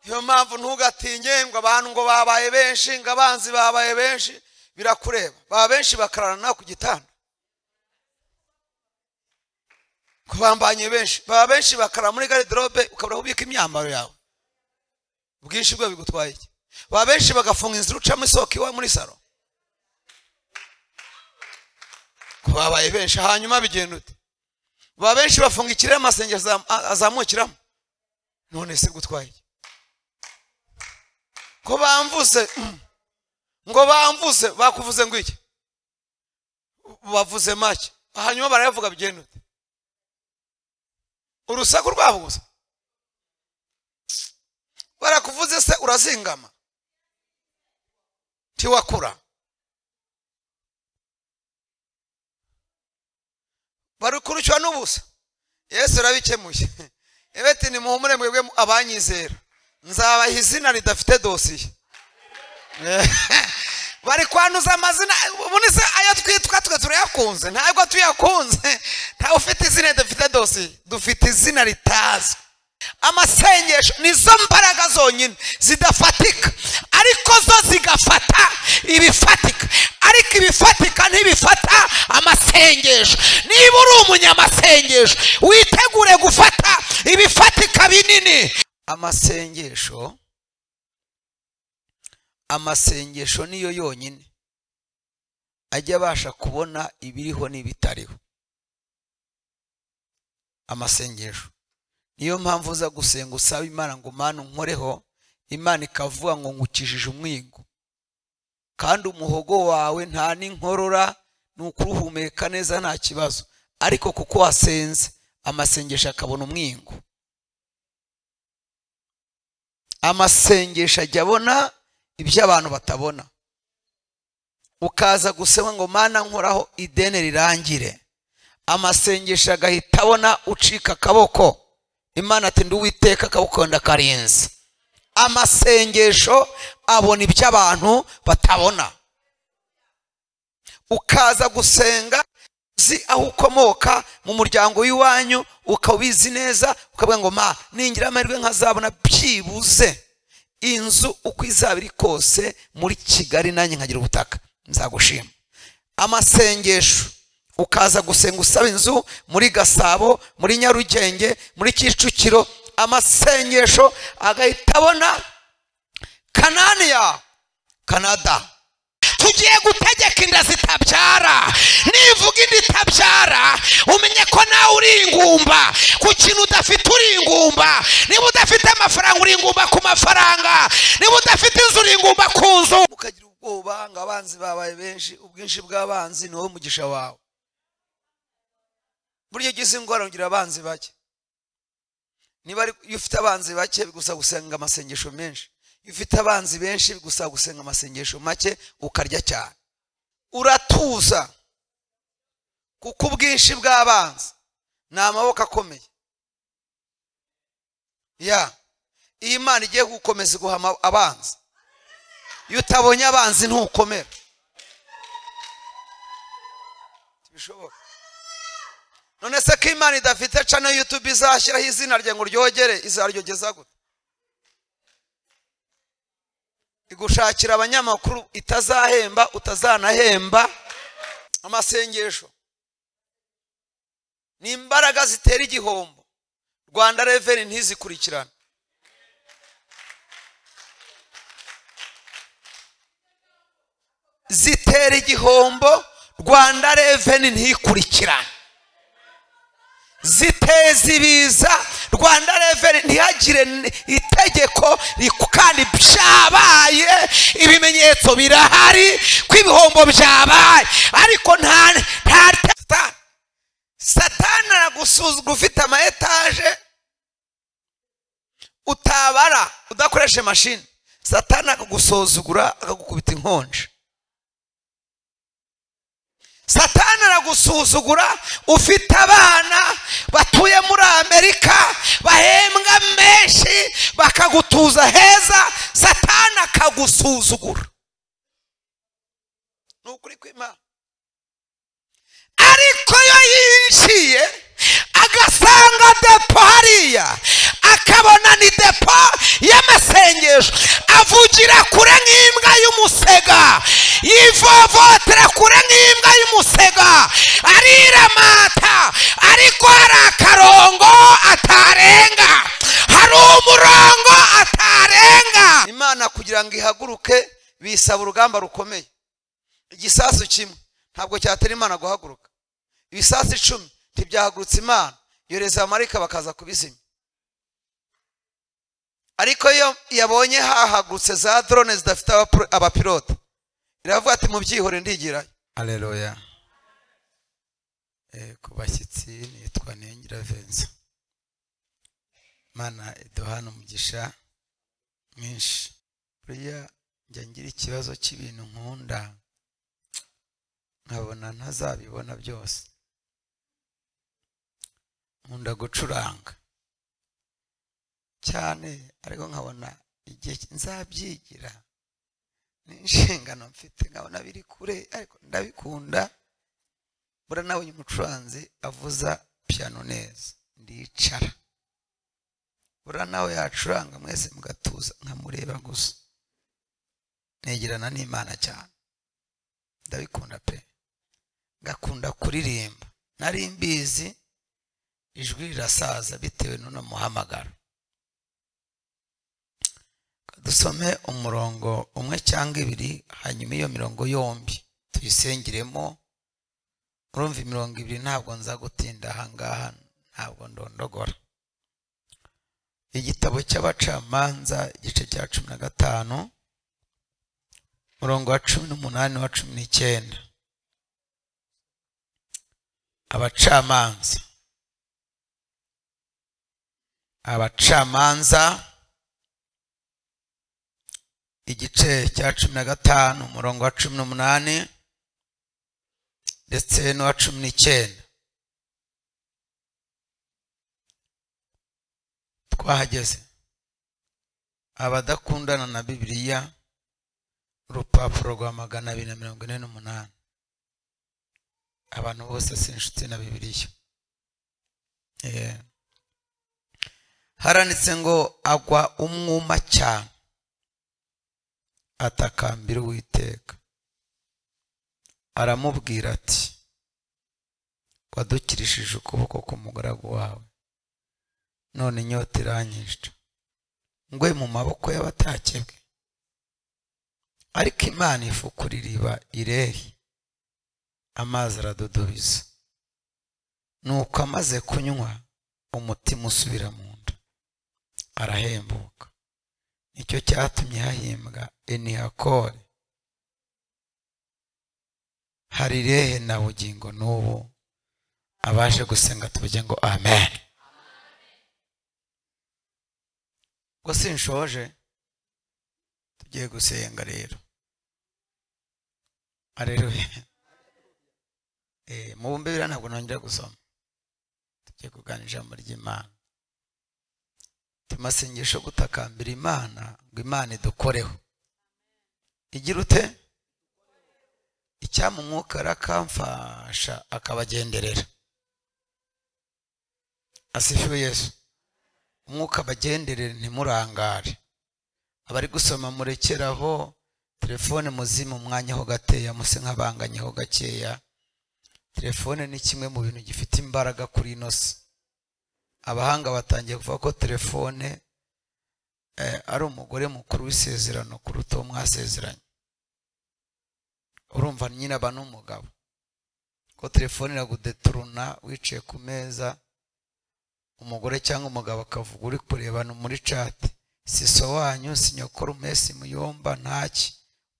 niyo mpamvu ntugatinye ngo abantu ngo babaye benshi ngo abanzi babaye benshi birakureba baba benshi bakararana ku gitanda ngo bambanye benshi baba benshi bakarara muri garidirobe ukabura ubika imyambaro yawe ubwinshi bwe bigutwaye iki baba benshi bagafunga inzira ucamo isoko iwa muri salo ngo babaye benshi hanyuma bigenda ute baba benshi bafunga ikirere amasenge azamukiramo none se gutwaye iki ko bamvuze ngo bamvuze bakuvuze ngo iki bavuze make hanyuma barayavuga bigenda ute urusaku rwabo gusa barakuvuze se urazingama ntiwakura barukurikirwa n'ubusa yesu arabikemuye ebeti ni muhumure mwebwe abanyizera nzabaha izina ridafite dosiye bari kwanduza amazina ubundi se ayo twitwa twe turayakunze ntabwo tuyakunze ntawe ufite izina dufite dosiye dufite izina ritazwi amasengesho nizo mbaraga zonyine zidafatika ariko zo zigafata ibifatika ariko ibifatika ntibifata amasengesho niba uri umunyamasengesho witegure gufata ibifatika binini amasengesho amasengesho niyo yonyine ajya abasha kubona ibiriho n'ibitariho amasengesho niyo mpamvu uza gusenga usaba imana ngo umane unkoreho imana ikavuga ngo ngukijije umwingo kandi umuhogo wawe nta n'inkorora ni ukuruhumeka neza nta kibazo ariko kuko wasenze amasengesho akabona umwingo amasengesho ajya abona ibyo abantu batabona ukaza gusema ngo mana nkoraho ideni rirangire amasengesho agahita abona ucika akaboko imana ati nduwiteka akabukunda karenze amasengesho abona ibyo abantu batabona ukaza gusenga uzi aho ukomoka mu muryango w'iwanyu ukaba ubizi neza ukavuga ngo ma ningira amahirwe nkazabona byibuze inzu uko izaba iri kose muri kigali nanjye nkagira ubutaka nzagushima amasengesho ukaza gusenga usaba inzu muri gasabo muri nyarugenge muri kicukiro amasengesho agahita abona kananiya kanada tugiye gutegeka inda zitabyara nivuga inda itabyara umenye ko nawe uri ingumba ku kintu udafite uri ingumba niba udafite amafaranga uri ingumba ku mafaranga niba udafite inzu uri ingumba ku nzu ukagira ubwoba ngo abanzi babaye benshi ubwinshi bw'abanzi ni wowe mugisha wawe burya ugize ingorane ugira abanzi bake niba iyo ufite abanzi bake bigusaba gusenga amasengesho menshi iyo ufite abanzi benshi bigusaba gusenga amasengesho make ukarya cyane uratuza kuko ubwinshi bw'abanzi ni amaboko akomeye ya iyi mana igiye gukomeza iguha abanzi iyo utabonye abanzi ntukomera ntibishoboka none se ko imana idafite cano yutube izashyiraho izina rye ngo ryogere izaryogeza gute igushakira abanyamakuru itazahemba utazanahemba amasengesho ni imbaraga zitera igihombo rwanda reveni ntizikurikirane zitera igihombo rwanda reveni ntikurikirane ziteza ibiza rwanda reveni ntihagire itegeko kandi byabaye ibimenyetso birahari ko ibihombo byabaye ariko nta nta satani aragusuzugura ufite ama etaje utabara udakoresha mashini satani akagusuzugura akagukubita inkonji satani aragusuzugura ufite abana batuye muri amerika bahembwa menshi bakagutuza heza satani akagusuzugura ni ukuri kw'imana ariko iyo yinjiye agasanga depo hariya akabona ni depo y'amase avugira kure nk'imbwa y'umusega yivovotera kure nk'imbwa y'umusega ariramata ariko hari akarongo atarenga hari umurongo atarenga imana kugira ngo ihaguruke bisaba urugamba rukomeye igisasu kimwe ntabwo cyatera imana guhaguruka ibisasu icumi ntibyahagurutse imana yohereza abamarayika bakaza kubizimya ariko iyo yabonye hahagurutse za drone zidafite abapro- abapilote iravuga ati mubyihore ndigirayo aleluya Eh, ku bashyitsi nitwa nengira venza mana iduhana umugisha mwinshi buriya njya ngira ikibazo cy'ibintu nkunda nkabona ntazabibona byose nkunda gucuranga cyane ariko nkabona igihe ki- nzabyigira ni inshingano mfite nkabona biri kure ariko ndabikunda buriya nawe uyu mucuranzi avuza piyano neza ndicara buriya nawe yacuranga mwese mugatuza nkamureba gusa negerana n'imana cyane ndabikunda pe ngakunda kuririmba nari mbizi ijwi rirasaza bitewe n'uno muhamagaro dusome umurongo umwe cyangwa ibiri hanyuma iyo mirongo yombi tuyisengiremo urumva imirongo ibiri ntabwo nza gutinda ahangaha ntabwo ndondogora igitabo cy'abacamanza igice cya cumi na gatanu umurongo wa cumi n'umunani wa cumi n'icyenda abacamanza abacamanza igice cya cumi na gatanu umurongo wa cumi n'umunani ndetse n'uwa cumi n'icyenda twahageze abadakundana na bibiliya urupapuro rwa magana abiri na mirongo ine n'umunani abantu bose si inshuti na bibiliya Eh. haranditse ngo agwa umwuma cyane atakambira uwiteka aramubwira ati wadukirishije ukuboko k'umugaragu wawe none inyota iranyica ngwe mu maboko y'abatakebwe ariko imana ifukura iriba irehe amazi aradudubiza nuko amaze kunywa umutima usubira mu nda arahembuka nicyo cyatumye hahimbwa enihakore hari rehe na bugingo n'ubu abaje gusenga tuvuge ngo amen ubwo sinshoje tugiye gusenga rero areruye mu bumbe biriya ntabwo nongera gusoma tugiye kuganira ijambo ry'imana tumasengesho gutakambira imana ngo imana idukoreho igira ute icyampa umwuka arakamfasha akabagenderera asifiwe yesu umwuka abagenderere ntimurangare abari gusoma murekeraho telefone muzima umwanya ho gateya muse nk'abanganye ho gakeya telefone ni kimwe mu bintu gifite imbaraga kuri ino si abahanga batangiye kuvuga ko telefone eh, ari umugore mukuru w'isezerano kuruta uwo mwasezeranye urumva nyine aba n'umugabo ko telefone iragudeturuna wicaye ku meza umugore cyangwa umugabo akavuga uri kurebana muri cati si so wanyu si nyokorume si muyomba ntaki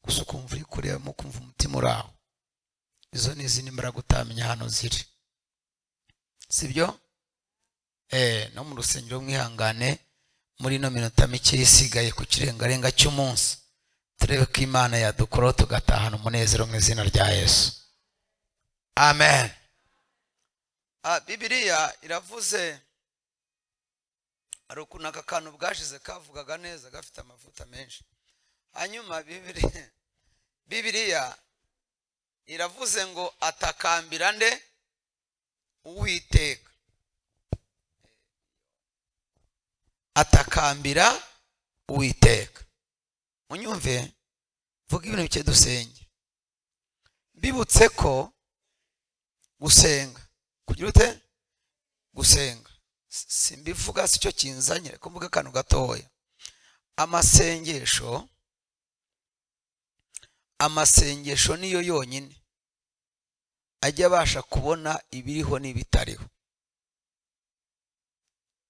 gusa ukumva uri kureba ukumva umutima uraho izo ni izindi mbaraga utamenya hano ziri sibyo eh no mu rusengero mwihangane muri ino minota mike isigaye ku kirengarenga cy'umunsi turebe ko imana yadukoraho tugatahana umunezero mu izina rya yesu amen ah, bibiliya iravuze hari ukuntu aka kantu bwashize kavugaga neza gafite amavuta menshi hanyuma bibiliya bibiliya iravuze ngo atakambira nde uwiteka atakambira uwiteka munyumve vuga ibintu bike dusenge mbibutse ko gusenga kugira ute gusenga S- simbivuga si cyo kinzanye reka mvuge akantu gatoya amasengesho amasengesho niyo yonyine ajya abasha kubona ibiriho n'ibitariho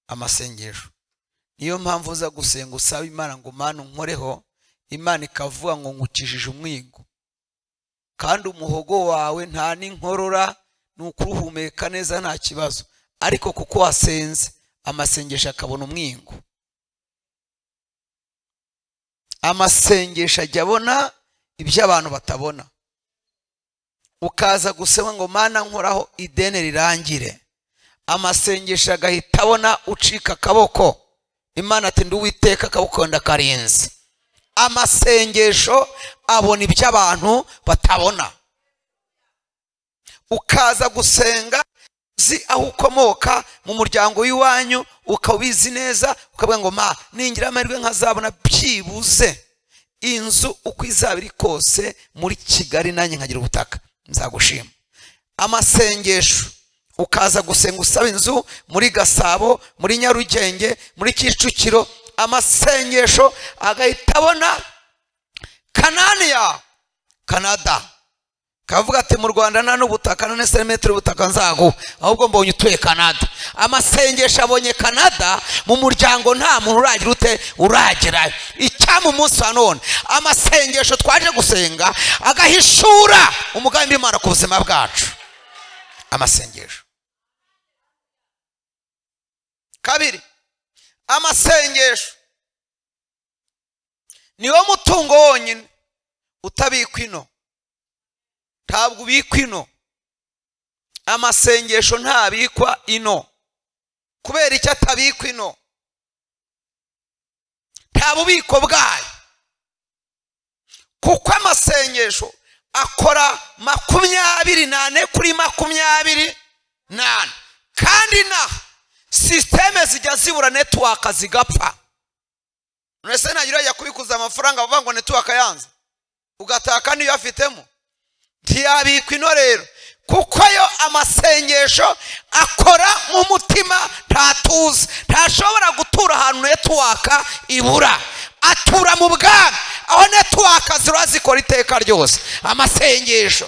amasengesho niyo mpamvu uza gusenga usaba imana ngo mana unkoreho imana ikavuga ngo ngukijije umwigo kandi umuhogo wawe nta n'inkorora ni ukuruhumeka neza nta kibazo ariko kuko wasenze amasengesho akabona umwingo amasengesho ajya abona ibyo abantu batabona ukaza gusema ngo mana nkoraho ideni rirangire amasengesho agahita abona ucika akaboko imana ati nduwiteka akaboko ndakarinze amasengesho abona ibyo abantu batabona ukaza gusenga uzi aho ukomoka mu muryango w'iwanyu ukabizi neza ukavuga ngo ma ningira amahirwe nkazabona byibuze inzu uko izaba iri kose muri kigali nanjye nkagira ubutaka nzagushima amasengesho ukaza gusenga usaba inzu muri gasabo muri nyarugenge muri kicukiro amasengesho agahita abona kananiya kanada kavuga ati mu rwanda nta n'ubutaka none serimetero ubutaka nzaguha ahubwo mbonye utuye kanada amasengesho abonye kanada mu muryango nta muntu uragira ute uragerayo icyama umunsi wa none amasengesho twaje gusenga agahishura umugambi w'imana ku buzima bwacu amasengesho kabiri amasengesho niwo mutungo wonyine utabikwa ino ntabwo ubikwa ino amasengesho ntabikwa ino kubera icyo atabikwa ino nta bubiko bwayo kuko amasengesho akora makumyabiri n'ane kuri makumyabiri n'ane kandi naho sisiteme zijya zibura netiwaka zigapfa none ntagira yajya kubikuza amafaranga avuga ngo netiwaka yanze ugataka niyo afitemo ntiyabikwa ino rero kuko yo amasengesho akora mu mutima ntatuza ntashobora gutura ahantu netiwaka ibura atura mu bwami aho netiwaka ziba zikora iteka ryose amasengesho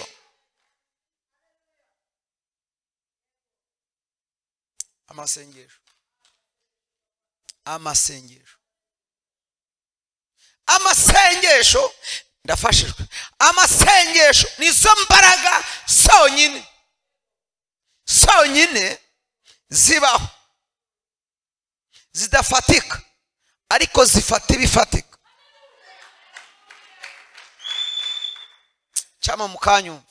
amasengesho amasengesho amasengesho ndafashijwe amasengesho nizo mbaraga sonyine sonyine zibaho zidafatika ariko zifata ibifatika cyama mu kanyumva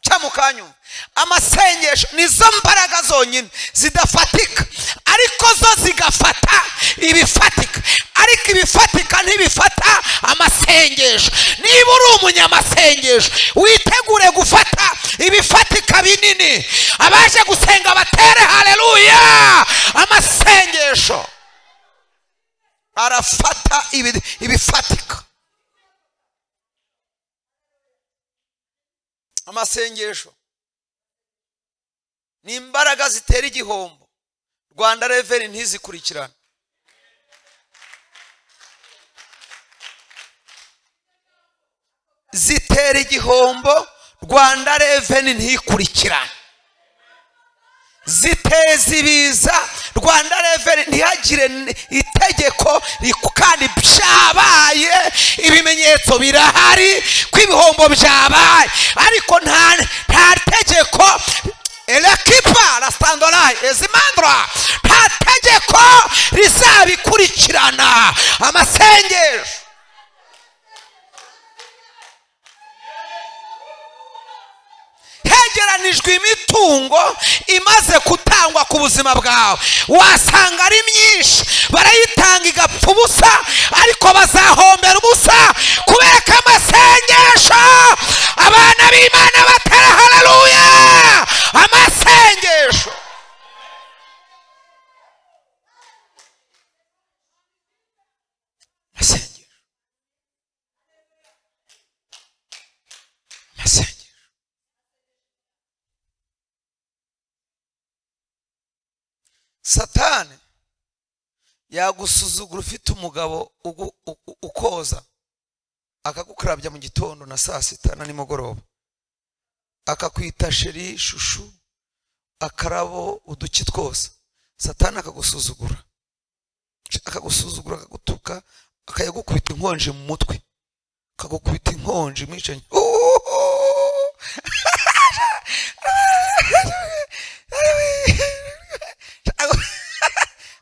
cyama ukanyumva amasengesho nizo mbaraga zonyine zidafatika ariko zo zigafata ibifatika ariko ibifatika ntibifata amasengesho niba uri umunyamasengesho witegure gufata ibifatika binini abaje gusenga batere hareruya amasengesho arafata ibi- ibifatika amasengesho ni imbaraga zitera igihombo rwanda reveni ntizikurikirane zitera igihombo rwanda reveni ntikurikirane ziteza ibiza rwanda reveni ntihagire n- itegeko riku- kandi byabaye ibimenyetso birahari ko ibihombo byabaye ariko nta nta tegeko elekipa rasandorayi ezimandura nta tegeko rizabikurikirana amasengesho hegeranijwe imitungo imaze gutangwa ku buzima bwawe wasanga ari myinshi barayitanga igapfa ubusa ariko bazahombera ubusa kubera ko amasengesho abana b'imana batera hararuya amasengesho amasengesho satani yagusuzugura ufite umugabo ugu- u- u- ukoza akagukarabya mu gitondo na saa sita na nimugoroba akakwita sheri shushu akarabo uduki twose satani akagusuzugura akagusuzugura akagutuka akayagukubita inkonje mu mutwe akagukubita inkonje umwicanyi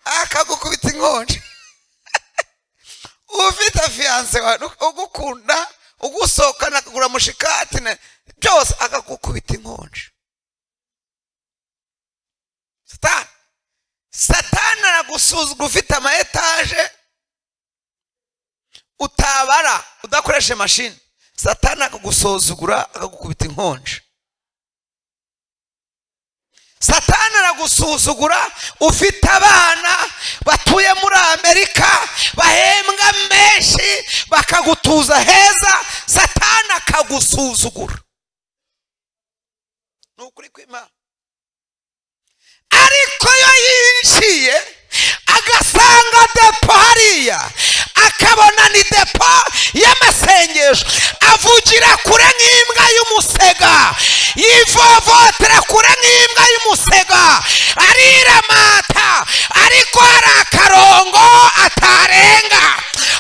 akagukubita inkonje ufite afiyanse wawe ugukunda ugusohokana akagura mushikati na- byose akagukubita inkonje satani satani aragusuzugura ufite ama etaje utabara udakoresha mashini satani akagusuzugura akagukubita inkonje satani aragusuzugura ufite abana batuye muri amerika bahembwa menshi bakagutuza heza satani akagusuzugura ni ukuri kw'imana ariko iyo yinjiye agasanga depo hariya akabona ni depo y'amasengesho avugira kure nk'imbwa y'umusega yivovotera kure nk'imbwa y'umusega ariramata ariko hari akarongo atarenga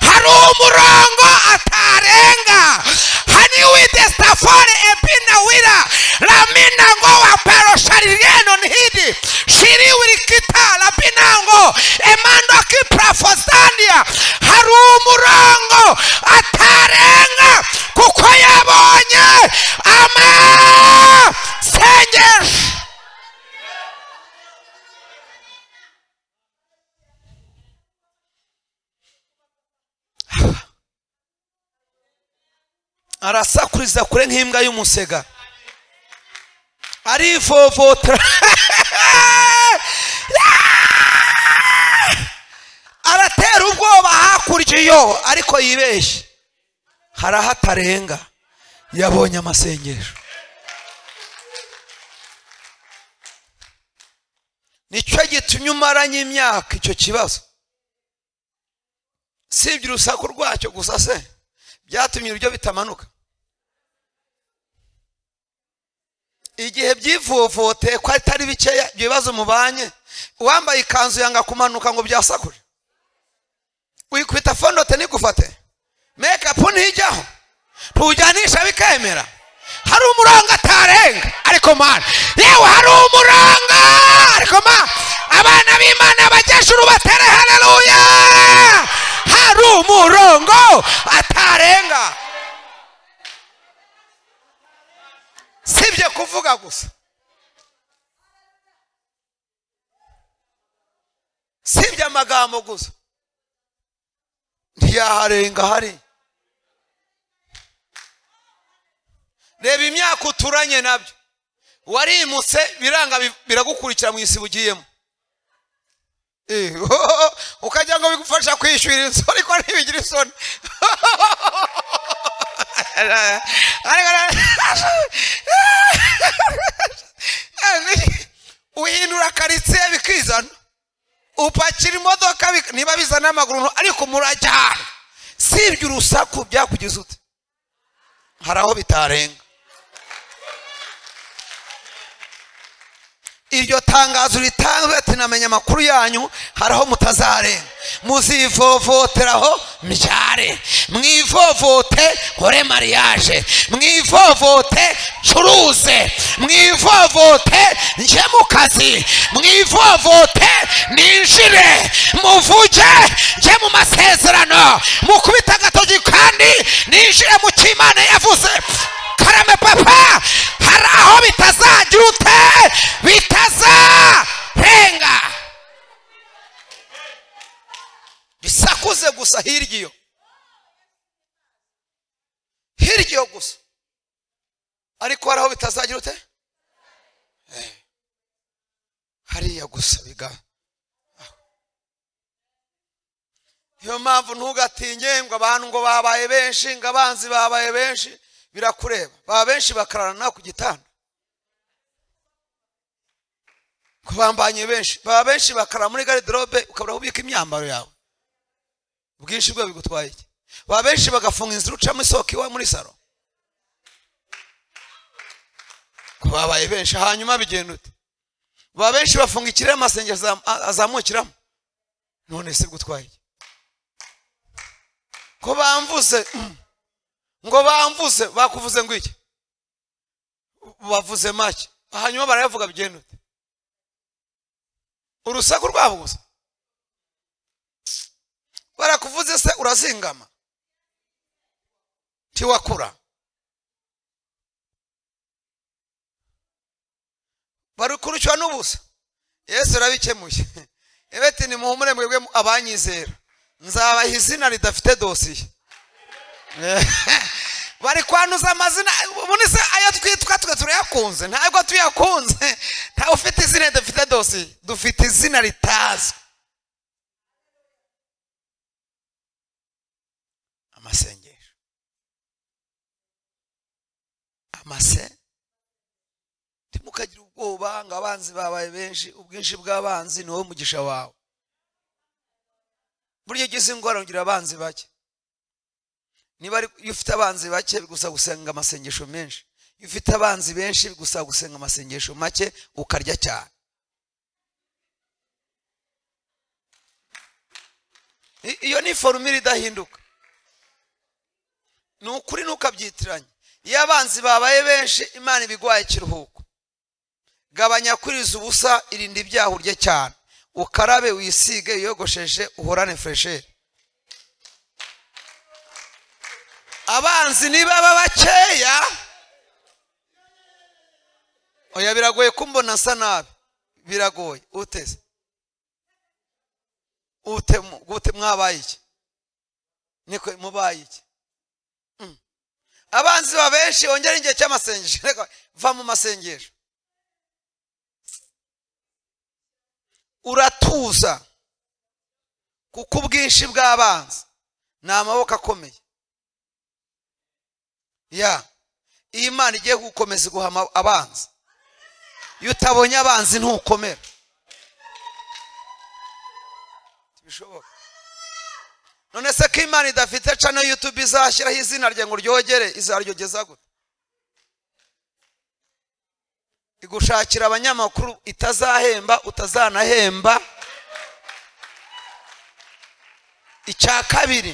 hari umurongo atarenga hani widesitafore ebina wira ramina ngo wa perosharirenon hidi shiri wirikita rabina ngo emando kiprafosania hari umurongo atarenga kuko yabonye amasengesho arasakuriza kure nk'imbwa y'umusega arivovotera aratera ubwoba hakurya iyo ariko yibeshye hari aho atarenga yabonye amasengesho nicyo gitumye umaranye imyaka icyo kibazo sibye urusaku rwacyo gusa se byatumye ibiryo bitamanuka igihe byivovoteye ko atari bikeya ibyo bibazo mubanye uwambaye ikanzu yanga kumanuka ngo byasakure wikubita fondote ntigufate mekapu ntijyaho ntujyanisha bikemera hari umurongo atarenga ariko mana yewe hari umurongo ariko mana abana b'imana abakecuru batere hareruya hari umurongo atarenga sibye kuvuga gusa sibye amagambo gusa ntiyaharenga hari reba imyaka uturanye nabyo warimutse biranga bi- biragukurikira mu isi bugiyemo Eh, ukagira ngo bigufasha kwishyura inzu ariko ntibigira isoni uhindura karitsiye bikizana upakira imodoka bik- niba bizana amaguru ariko murajyana sibye urusaku byakugize ute hari aho bitarenga iryo tangazo ritanzwe tunamenya amakuru yanyu hari aho mutazarenga muzivovoteraho mbyare mwivovote hore mariage mwivovote ncuruze mwivovote njye mu kazi mwivovote ninjire muvuge njye mu masezerano mukubite agatoki kandi ninjire mu cyo imana yavuze karame papa hari aho bitazagira ute bitazarenga bisakuze gusa hirya iyo hirya iyo gusa ariko hari aho bitazagira ute Eh. hariya gusa biga aho. niyo mpamvu ntugatinye ngo abantu ngo babaye benshi ngo abanzi babaye benshi birakureba baba benshi bakararana nawe ku gitanda kubambanye benshi baba benshi bakarara muri garidirobe ukabura aho ubika imyambaro yawe ubwinshi bwe bigutwaye iki baba benshi bagafunga inzira ucamo isoko iwawe muri salo babaye benshi hanyuma bigenda ute baba benshi bafunga ikirere amasengesho azamukiramo none se bigutwaye iki ko bamvuze mm, ngo bamvuze bakuvuze ngo iki bavuze make hanyuma barayavuga bigenda ute urusaku rwabo gusa barakuvuze se urazingama ntiwakura barukurukirwa n'ubusa yesu arabikemuye ebeti ni muhumure mwebwe abanyizera nzabaha izina ridafite dosiye bari kwanduza amazina ubundi se ayo twitwa twe turayakunze ntabwo tuyakunze ntawe ufite izina ridafite dosiye dufite izina ritazwi amasengesho amase ntimukagira ubwoba ngo abanzi babaye benshi ubwinshi bw'abanzi ni wowe mugisha wawe burya ugize indwara ugira abanzi bake niba iyo ufite abanzi bake bigusaba gusenga amasengesho menshi iyo ufite abanzi benshi bigusaba gusenga amasengesho make ukarya cyane I- iyo ni forumire idahinduka ni ukuri ntukabyitiranye iyo abanzi babaye benshi imana ibigwaye ikiruhuko gabanya kuriza ubusa irinda ibyaha urye cyane ukarabe wisige wiyogosheshe uhorane furesheri abanzi nibaba bakeya oya biragoye kumbona nsa nabi biragoye uteze ute gute mwabaye iki niko mubaye iki Mm. abanzi ba benshi ongera igihe cy'amasengesho Reka, va mu masengesho uratuza kuko ubwinshi bw'abanzi ni amaboko akomeye ya iyo imana igiye gukomeza guha ama- abanzi iyo utabonye abanzi ntukomera ntibishoboka none se ko imana idafite cano yutube izashyiraho izina rye ngo ryogere izaryogeza gute igushakira abanyamakuru itazahemba utazanahemba icya kabiri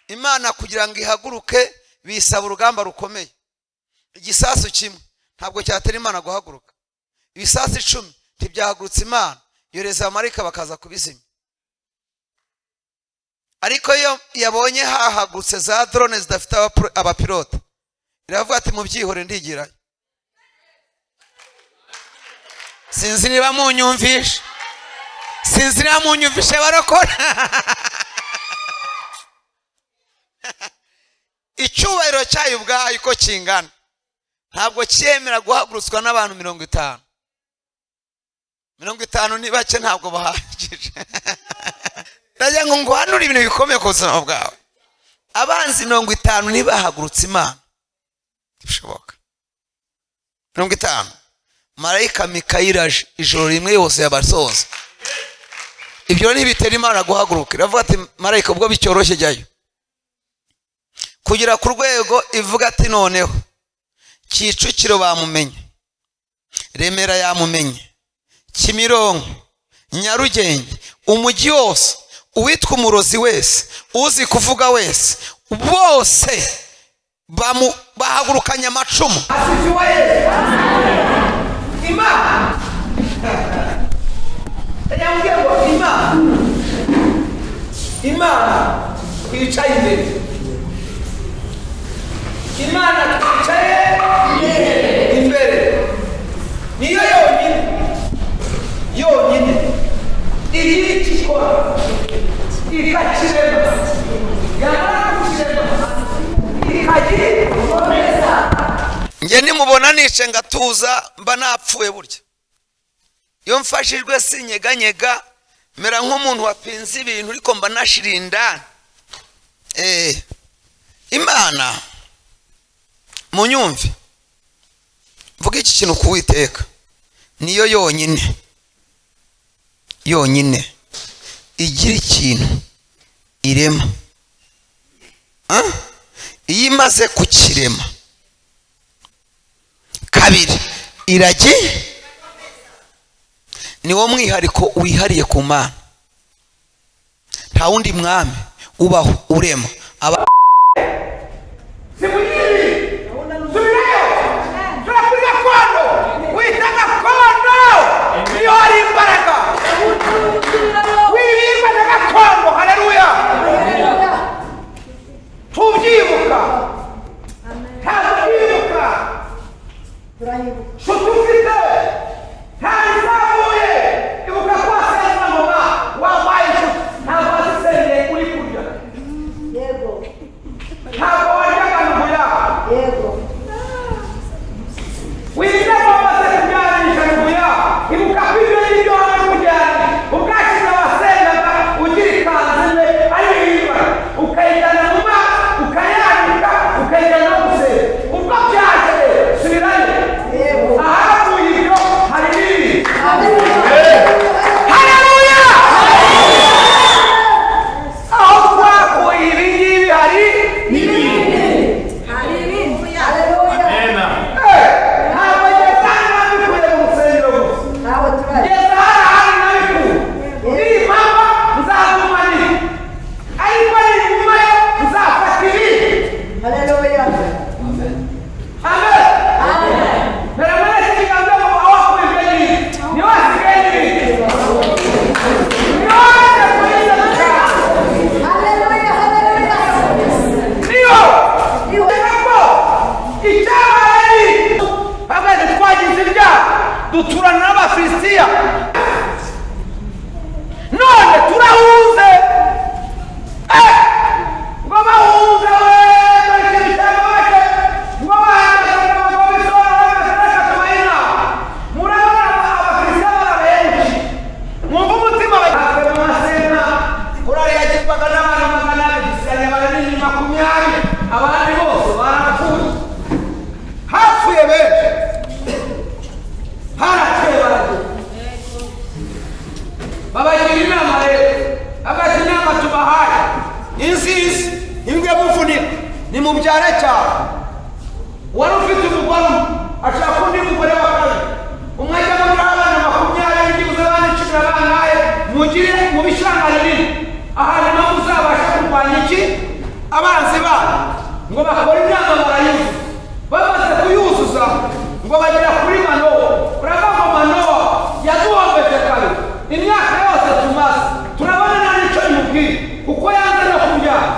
imana kugira ngo ihaguruke bisaba urugamba rukomeye igisasu kimwe ntabwo cyatera imana guhaguruka ibisasu icumi ntibyahagurutse imana yoreza abamarayika bakaza kubizimya ariko iyo yabonye hahagurutse za drone zidafite abapro- abapilote iravuga ati mubyihore ndigirayo sinzi niba munyumvishe sinzi niba munyumvishe barokora icyubahiro cyayo ubwayo uko kingana ntabwo cyemera guhagurutswa n'abantu mirongo itanu mirongo itanu ni bake ntabwo bahagije ndagira ngo nguhanure ibintu bikomeye ku buzima bwawe abanzi mirongo itanu ntibahagurutse imana bishoboka mirongo itanu marayika mikayiri aje ijoro rimwe yose yabasoza ibyo ntibitera imana guhaguruka iravuga ati marayika ubwo bicyoroshye jyayo kugera ku rwego ivuga ati noneho kicukiro bamumenye remera yamumenye kimironko nyarugenge umujyi wose uwitwa umurozi wese uzi kuvuga wese bose bamu- bahagurukanye amacumu asifiwe yesu imana yambwiye ngo imana imana yicaye imbere imana twicaye imbere niyo yonyine yonyine iri ikikora ikakirema yamara kukirema ikagira ikomeza njye nimubona nice ngatuza mba napfuye burya iyo mfashijwe sinyeganyega mera nk'umuntu wapinze ibintu ariko mba nashirinda eh imana munyumve mvuga iki kintu ku witeka niyo yonyine yonyine igira ikintu irema Ah? iyo imaze kukirema kabiri iragi niwo mwihariko wihariye ku mana nta wundi mwami ubaho urema aba Simujiri! Subirayo! Subira kuri gakondo! Wita gakondo! Niyo hari imbaraga! Wibirwa na gakondo! Haleluya! Tubyibuka! Nta kutibuka! Shuti ufite! Nta bizamuye! Ibuka kwa Sentangoma wabaye inshuti! Ntabwo wazisengeye uri kurya! Ntabwo waryaga ntuya! witaba amaze kubyarisha kuya ibuka ko ibyo ngibyo waba kujyana ubwashyize abasengaga ugira ikanzu imwe ari yiba ukayijyana mu maso ukayanika ukayijyana no gusera ubwo byaje subirayo ahavuye ibyo hari ibibi haleluya aho twakuye ibi ngibi hari Eh, ntabwo ngeze aha ngaha mbikuye mu rusengero gusa ngeze hari ahandi nabikuye nimpama nzagumanira ariko ninguma yo nzafata ibindi amen mbere muri iki kiganza mu aho wakubibwe n'ibindi niho hasigaye n'ibindi niho waje kuri izo nzira niyo kubera ko icyabaye ari bamwe twagize ibyaha duturana n'abafilisitiya none turahunze Eh! ngo bahunze we bareke ibitego bake ngo bahagaze ngo babisora bagasaraka tubayina murabona abafilisitiya baba benshi mwumva umutima bagiye mu masena korari yagirwaga n'abantu magana abiri gusa baranini makumyabiri abandi bose barapfuye hapfuye benshi harakeye baragira babagira inama rero bagati inama tubahaye inzizi imbwa muvunika nimubyare cyane wari ufite umugore umwe ashaka undi mugore wa kabiri umwe ajya muri abana makumyabiri byibuze abana icumi na bangahe mugire mu bishanga rinini ahantu naho muzabasha kurwanya iki abanzi banyu ngo bakore inama barayuzuza bamaze kuyuzuza ngo bagera kuri manowa urava ngo manowa yaduhombeje kabiri imyaka yose tumaze turabona nta n'icyo bimubwiye kuko yanze no kubyara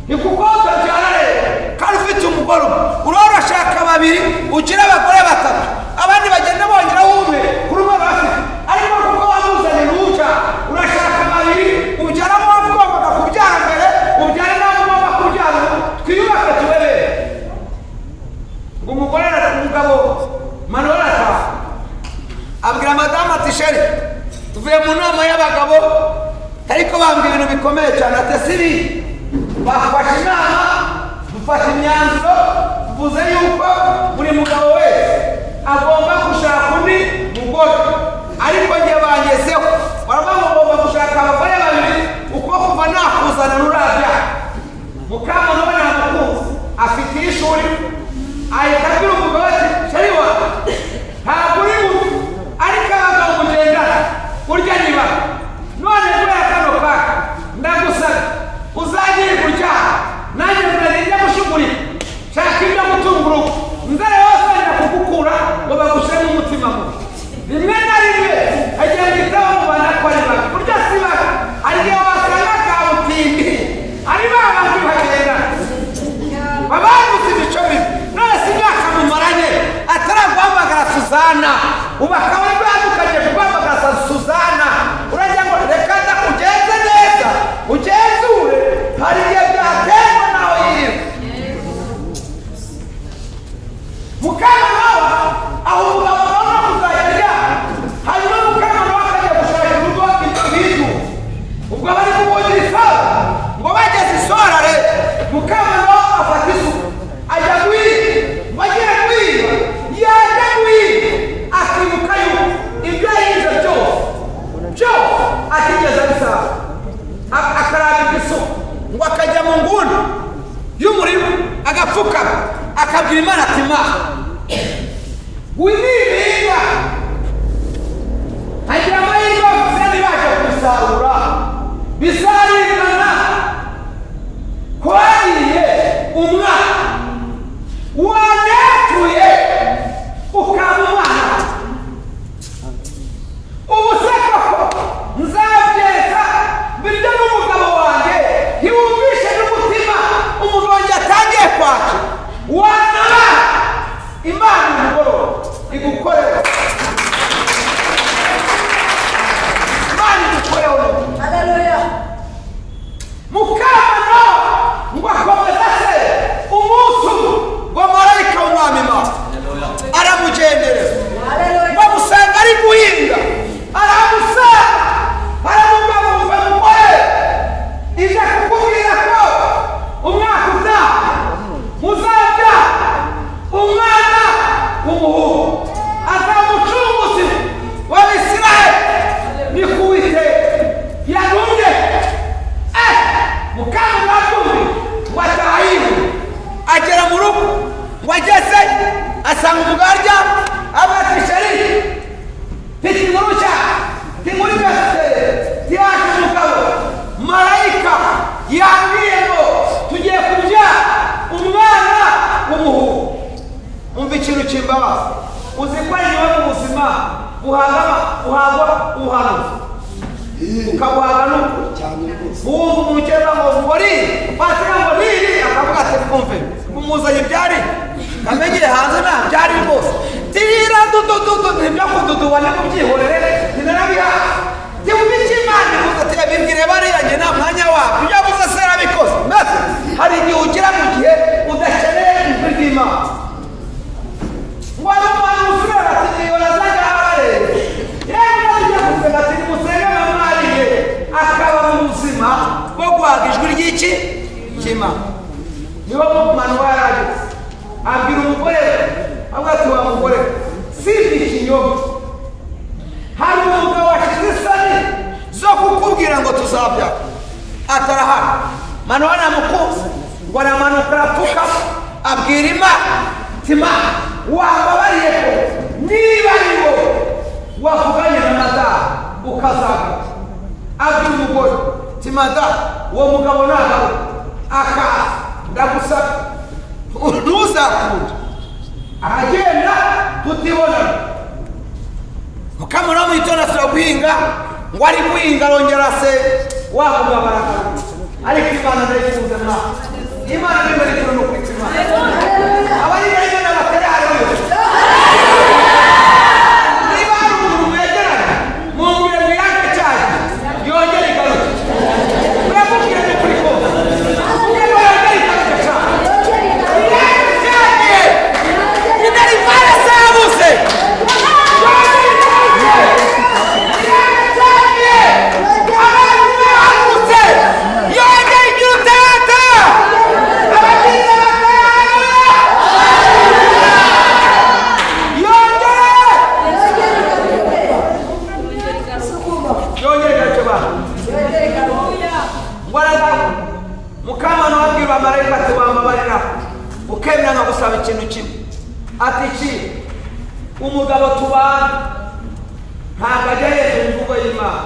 ni kuko utabyara rero kandi ufite umugore umwe urora ashaka babiri ugira abagore batatu abandi bagenda bongeraho umwe kuri umwe bafite ariko kuko wamuzanira uwujya urashaka babiri ubyara abo wagombaga kubyara mbere ubyara n'abo ugomba kubyara ubu. twiyubake tubebe ngo umugore ara- umugabo manuel ataha abwira madamu ati sheri tuvuye mu nama y'abagabo ariko bambwira ibintu bikomeye cyane ati sibi bafashe inama dufashe imyanzuro tuvuze yuko buri mugabo wese agomba gushaka undi mugore ariko njye bangezeho baravuga ngo ugomba gushaka abagore babiri uko kuva nakuzana nurabya mukamana we ntamukunzi afite iy'ishuri ahita abwira umugabo ati sheri wanjye ntabwo uri bubi ariko abagabo mugendana urya niba none kubera kano kaka ndagusaba uzagire kurya nanjye nzajya gushugurika shaka ibyo gutunga urugo nzara yose wenda kugukura ngo bagushyiremo umutima mubi rimwe na rimwe agenda itaba mu bantu ko ari babi burya si babi hari igihe wasanga kabutindi ari ba bandi bagenda babangutse imico mibi none si imyaka mu nguni y'umurima agapfukama akabwira imana ati ma winibinga agira amahirwe bavuze ntibaje kubisarura bizaringana kwagiye umwana wanepfuye ukaba umwana ubu se koko nzabyeka birya n'umugabo wanjye ntiwumvishe n'umutima umuntu wanjye yatangiye kwaca wanaba imana umugoroba igukorera imana igukorera ubu mukamana ngo akomeza se umunsi umwe ngo marayika w'umwami imana aramugendereza bamusanga ari guhinga aramusanga aramubwira ngo uva mugore ije kukubwira ko umwaka utaha muzajya umwana w'umuhungu azamucunguzi w'abisirayeli ni ku witeka yagumye mukama batumbi ngo ataha yiwe agera mu rugo ngo ageze asanga umugabo aryamye abatishari mfite inkuru nshya ndi muri gasiteri yaje umugabo marayika yambwiye ngo tugiye kubyara umwana w'umuhungu umva ikintu kimbabaza uzi ko nyuma mu buzima buhaga buhagwa ubuhanuzi ukabuhaga n'ukuri wumva umukeba ngo ngori wagira ngo niri akavuga ati twumve umuzanye byari kamegere hanze nta byari rwose tira dudududu ntibyo kududuba ni kubyihorere ntibirabiha ntiwumva icyo imana ivuze ati yabibwire bariya njye nta mwanya wabyo ibyo avuze se yarabikoze mbese hari igihe ugera mu gihe udakeneye ijwi ry'imana ngo ari umwana umusirera ati niyo nazajya aharareba yewe nazigiye kusenga ati nimusenge na mwariye akaba mu buzima bwo guhaga ijwi ry'iki cy'imana niwo manu yarageze abwira umugore we avuga ati wa mugore we, sindi ikinyoma hari umugabo washize isoni zo kukubwira ngo tuzabyara atarahari manuwa namukunze ngo aramanuka arapfukama abwira imana ati imana wambabariye ko niba ari wowe wavuganye na madamu ukazamuka abwira umugore ati madamu uwo mugabo nagawe akaza ndagusaba ntuzakunde aragenda tutibonana mukamura mwitonda asura guhinga ngo ari guhinga arongera se wavuga baragana ariko imana ndayikunze mwa imana ndemera ikintu ni ukwita imana abari muri imana batari hari wese niba hari umuntu mwegeranye mumubwire ngo irange cyane yongere igaruke muramubwire ni ukuri kose mumubwire ngo yongere igaruke cyane irange cyane inarivare zabuze yongere igaruke irange cyane abantu bahagurutse yongere igira utata abakiriya batara yongere yongere gato bana mbaraga mukamana wabwira abamarayika ati wambabarira ukemera nka gusaba ikintu kimwe ati iki umugabo tubana ntabwo ajya hejuru imvugo y'imana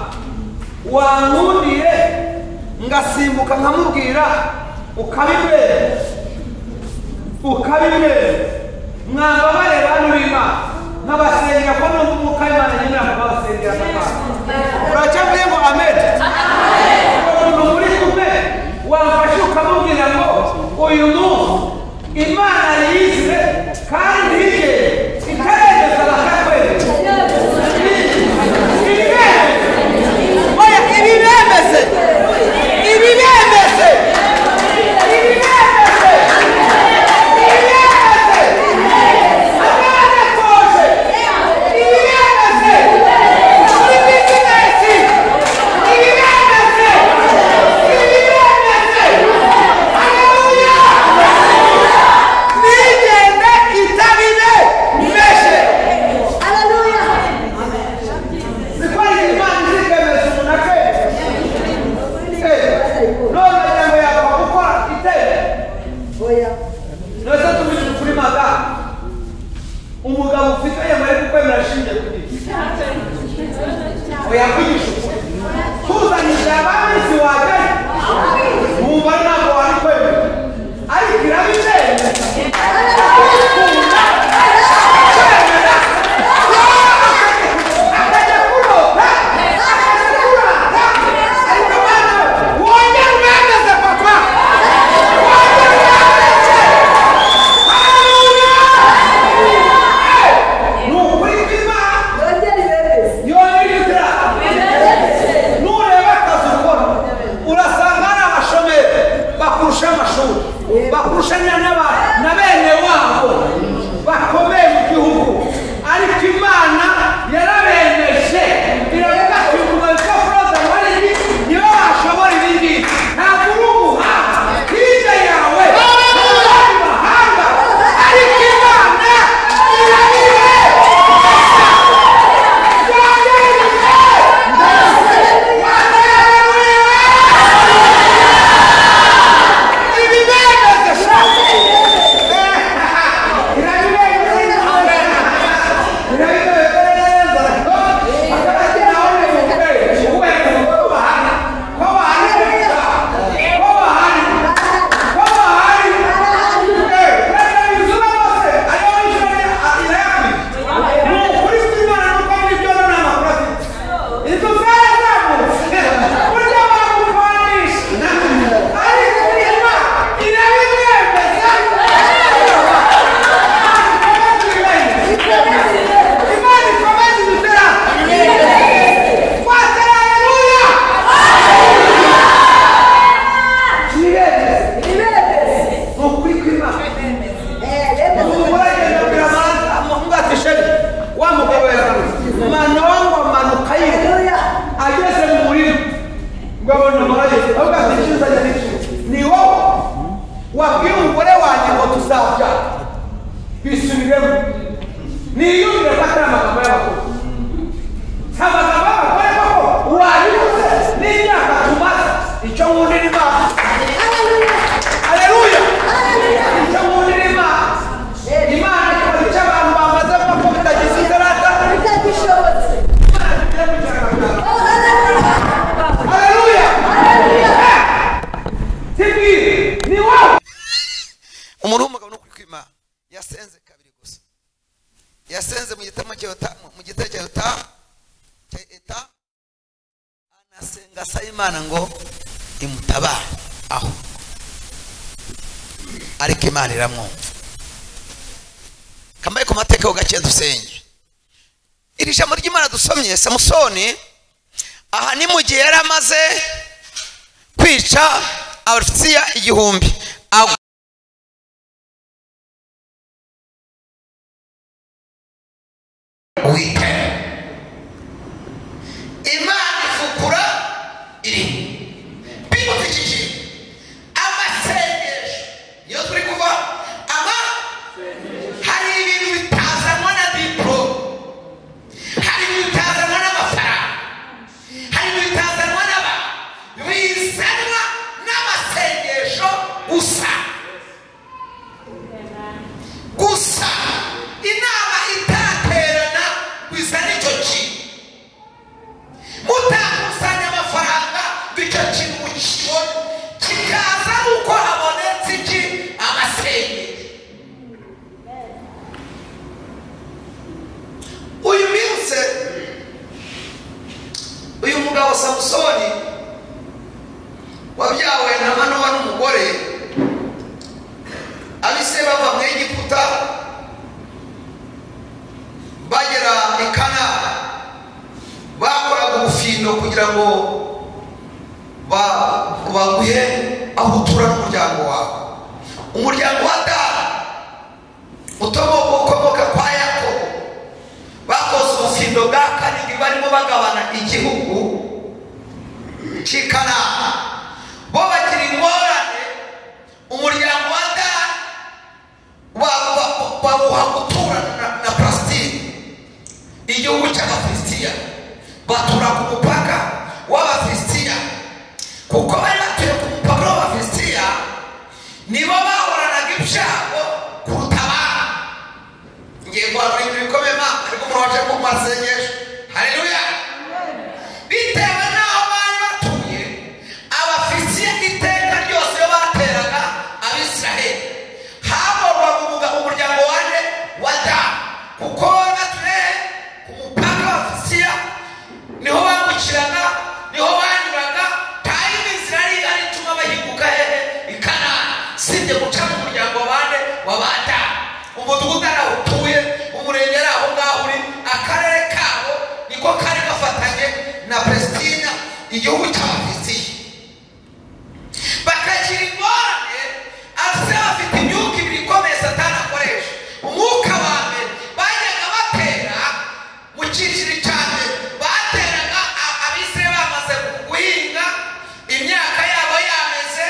wankundiye ngasimbuka nkamubwira ukabimwera ukabimwera mwambabarira bantu b'imana nkabasengera ko numva umwuka w'imana nyemera nkabasengera nkabana uracyavuye ngo amede umuntu muri kumwe wamfashe ukamubwira ngo uyu munsi imana yize kandi ye itaremeza bakakwemeza oya ibi bemeze ibi bemeze ibi bemeze ibi bemeze akana koje ibi bemeze muri bizinesi ibi bemeze ibi bemeze haleluya nigende itabine meshe zikora imana zikemeza umuntu akemeza none nawe yakora gukora sibwire ni wowe umuntu w'umugabo ni ukuri kwimana yasenze kabiri gusa yasenze mu gitamo cya yota mu gitabo cya yota cya eta anasenga asaba imana ngo imutabare aho ariko imana iramwumva kambaye ku mateka ho gake dusenge iri jambo ry'imana dusomye samusoni aha ni mu gihe yari amaze kwica abafitsiya igihumbi agwa witana imana ifukura iri bigufi iki kintu amasengesho niyo turi kuva ama hari ibintu bitazanwa na diporo hari ibintu bitazanwa n'amafaranga hari ibintu bitazanwa n'abantu bizanwa n'amasengesho gusa gusa inama itaraterana bizana icyo kintu mutakusanya amafaranga ngo icyo kintu mukibone kikaza ari uko habonetse iki amasengesho uyu minsi uyu mugabo samusoni wabyawe na manowa n'umugore abise bava muri egiputa bagera i kana bakoraga ubufindo kugira ngo ba- baguhe aho utura n'umuryango wawe umuryango wa dani utomoka ukomoka kwa yakobo bakoze ubufindo bwa karindwi barimo bagabana igihugu cy'i kanani bo bagira ingorane umuryango wa dani ba- ba- bawuha guturana na, na palesitine igihugu cy'abafilisitiya batura ku mupaka w'abafilisitiya kuko bari batuye ku mupaka w'abafilisitiya nibo bahoranaga ibyago kuruta abantu ngiye guhanura ibintu bikomeye ma ariko umuntu waje ku masengesho haleluya bitewe n'aho bari batuye abafisiye iteka ryose iyo bateraga abisiraheli hagombaga umugabo umuryango wane wa dani kuko bari batuye ku mupaka w'abafisiya niho bambukiraga niho banyuraga nta y'ibisiraheli ari ituma bahinguka hehe i kanani sibye guca mu muryango wa bane wa ba dani umudugudu ari aho utuye umurenge ari aho ngaho uri akarere kabo niko kari gafatanye na palesitina igihugu cy'abafisiya bakagira ingorane ase bafite imyuka ibiri ikomeye satani akoresha umwuka wa mbere bajyaga batera mu cyiciro cya mbere bateraga a- abisirayeli bamaze guhinga imyaka yabo yameze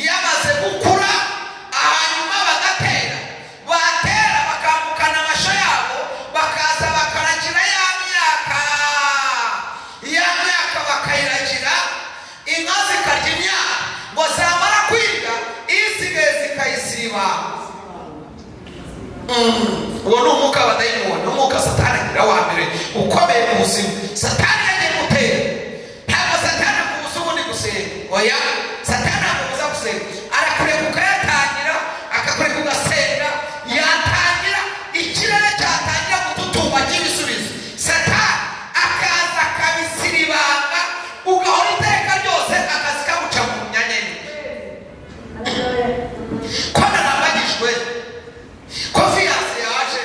yamaze gukura hanyuma bagatera batera bakambukana amasho yabo bakaza bakaragira ya myaka ya myaka bakayiragira inka zikarya imyaka ngo zamara kwiga isigaye zikayisiba Mm, uwo ni umwuka w'abadayimoni ni umwuka satani agira wa mbere ukomeye mu buzima satani yagiye gutera ntabwo satani akubuza ubundi gusenga oya satani akubuza gusenga arakureka ukayatangira akakureka ugasenga yatangira ikirere cyatangira gututumba cy'ibisubizo satani akaza akabisiribanga ugahora iteka ryose akazi kaguca mu nyanyeni ko narambagijwe konfiyanse yaje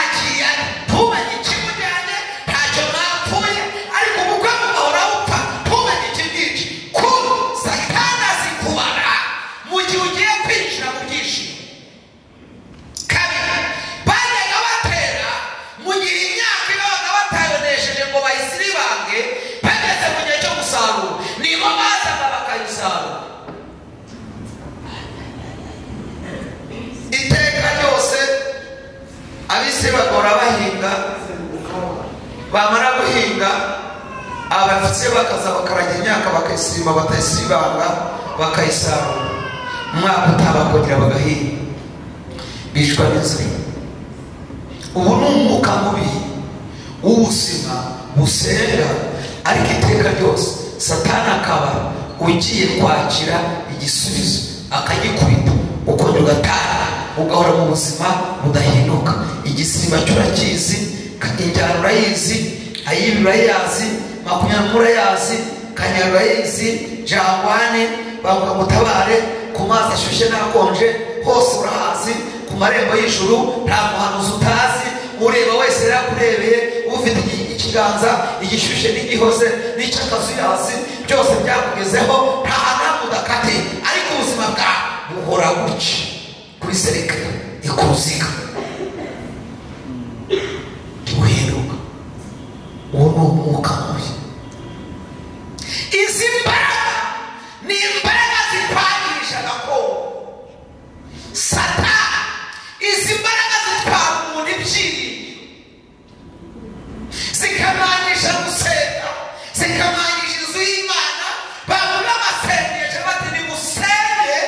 agiye ari ntumenye ikimujyanye ntacyo mwapfuye ariko ubukwe mugahora bupfa ntumenye ikimwici ku satani azikubara mu gihe ugiye kwinjira mu byishimo kabiri bajyaga batera mu gihe imyaka ibabaga batayonesheje ngo bayisiribange bageze mu gihe cyo gusarura nibo bazaga bakayisarura iteka ryose abisi bagora bahinga bamara guhinga abafite bakaza bakaraga imyaka bakayisirima batayisibanga bakayisarura umwaka utaha bakongera bagahinga bicwa n'inzara ubu ni umwuka mubi w'ubuzima busenga ariko iteka ryose satani akaba ugiye kwakira igisubizo akagikubita ukongera ugataha ugahora mu buzima budahinduka igisima cyo urakizi injyana urayizi ayibi urayazi makumyabiri urayazi kanyari urayizi jangwane banguka mutabare ku mazi ashyushye n'akonje hose urahazi ku marembo y'ijuru nta muhanuzi utazi ureba wese yarakurebeye ufite iki- ikiganza igishyushye n'igihoze n'icy'akazu yazi byose byakugezeho nta hantu udakatiye ariko ubuzima bwawe buhora gutya kuri sereka ikuruziga ntibuhinduka uwo ni umwuka mubi izi mbaraga ni imbaraga zitwangisha gakondo satani izi mbaraga zitwara umuntu ibyiringo zikamangisha gusenga zikamangisha inzu y'imana babura amasengesho bati nigusenge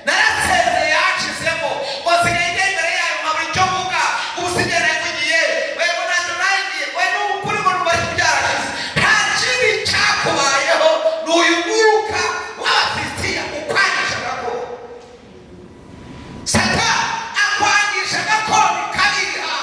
narasenze yacizemo wasigaye igendera yayo nkabura icyo mvuga ubusigara yavugiye wego ntacyo nangiye we n'ubu kuri mu rubari byarashize nta kibi cyakubayeho ni uyu mwuka w'abafitiya ukwangisha gakondo satani akwangisha gakondo ikabiha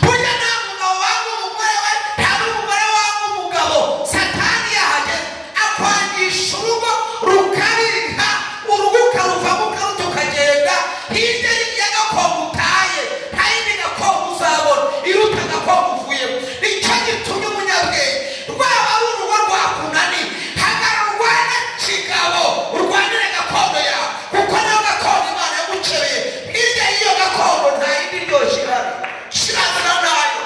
burya nta mugabo wanga umugore we nta n'umugore wanga umugabo satani yahageze akwangisha urugo rukabika urugo ukaruvamu ukaruta ukagenda hirya y'irya gakondo utaye nta yindi gakondo uzabona iruta gakondo uvuyemo nicyo gitumye umunyabwenge rwaba ari urugo rwakunani hagarara urwane kigabo urwanire gakondo yawe kuko niyo gakondo imana yagukereye hirya y'iyo gakondo nta yindi iryoshye ihari shirana nayo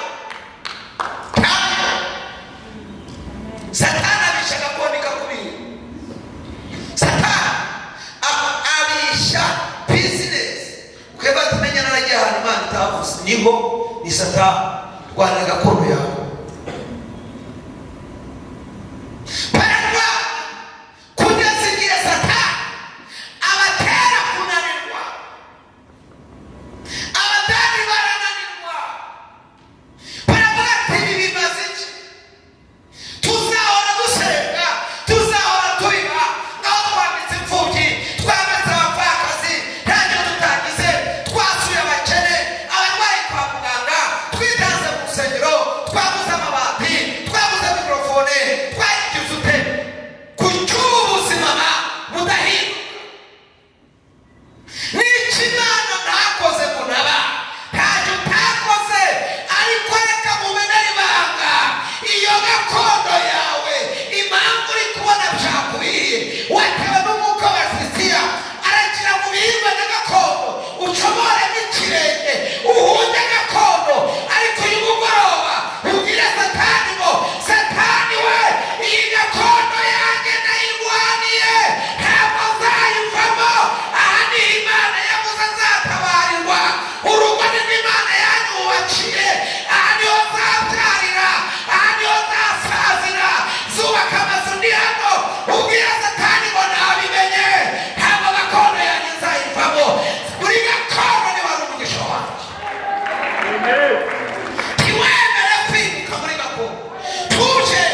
ntabwo satani abisha gakondo ikakubira satani a- abisha bizinesi twebwe tumenya naragiye ahantu imana itavuze niho ni satani rwanira gakondo yawe bararwa kugeza igihe satani abatera kunanirwa abadani barananirwa baravuga ati ibi bimaze iki tuzahora dusenga tuzahora tubiba aho twambitse imfubyi twambitse abapfakazi ntacyo tutagize twasuye abakene abarwayi kwa muganga twitanze mu rusengero twaguze amabati twaguze mikorofone twayigize ute ku cy'ubu buzima budahinduka n'ikimana ntakoze kunaba ntacyo utakoze ariko reka mumene ibanga iyo gakondo yawe impamvu uri kubona byakubiriye watewe n'umwuka wa sisiya arakira mu bihingwa na gakondo ucomore n'ikirenge uhunde gakondo ariko uyu mugoroba ubwire satani ngo satani we iyi gakondo yanjye nayirwaniye ntabwo nzayivamo aha ni imana yavuze nzatabarirwa urugo ni rwo imana yanyubakiye aha niho nzabyarira aha niho nzasazira zubaka amazu ni hano ubwira satani ngo nabimenye ntabwo gakondo yanjye nzayivamo buri gakondo niba ari umugisha wanjye ntiwemere kwimuka muri gakondo tuje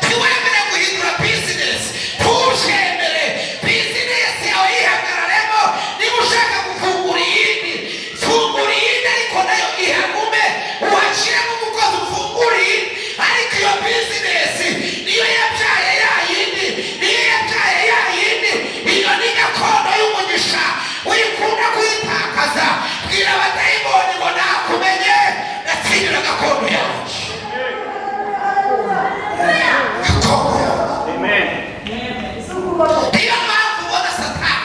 ntiwemere guhindura bizinesi tujemere bizinesi yawe yihagararemo niba ushaka gufungura iyindi fungura iyindi ariko nayo ihagume uhashyiremo umukozi ufungura iyindi ariko iyo bizinesi niyo yabyaye ya yindi niyo yabyaye ya yindi iyo ni gakondo y'umugisha wikunda kuyitakaza bwira abatayibonye ngo nakumenye natsindira gakondo yawe gakondo yawe niyo mpamvu ubona satani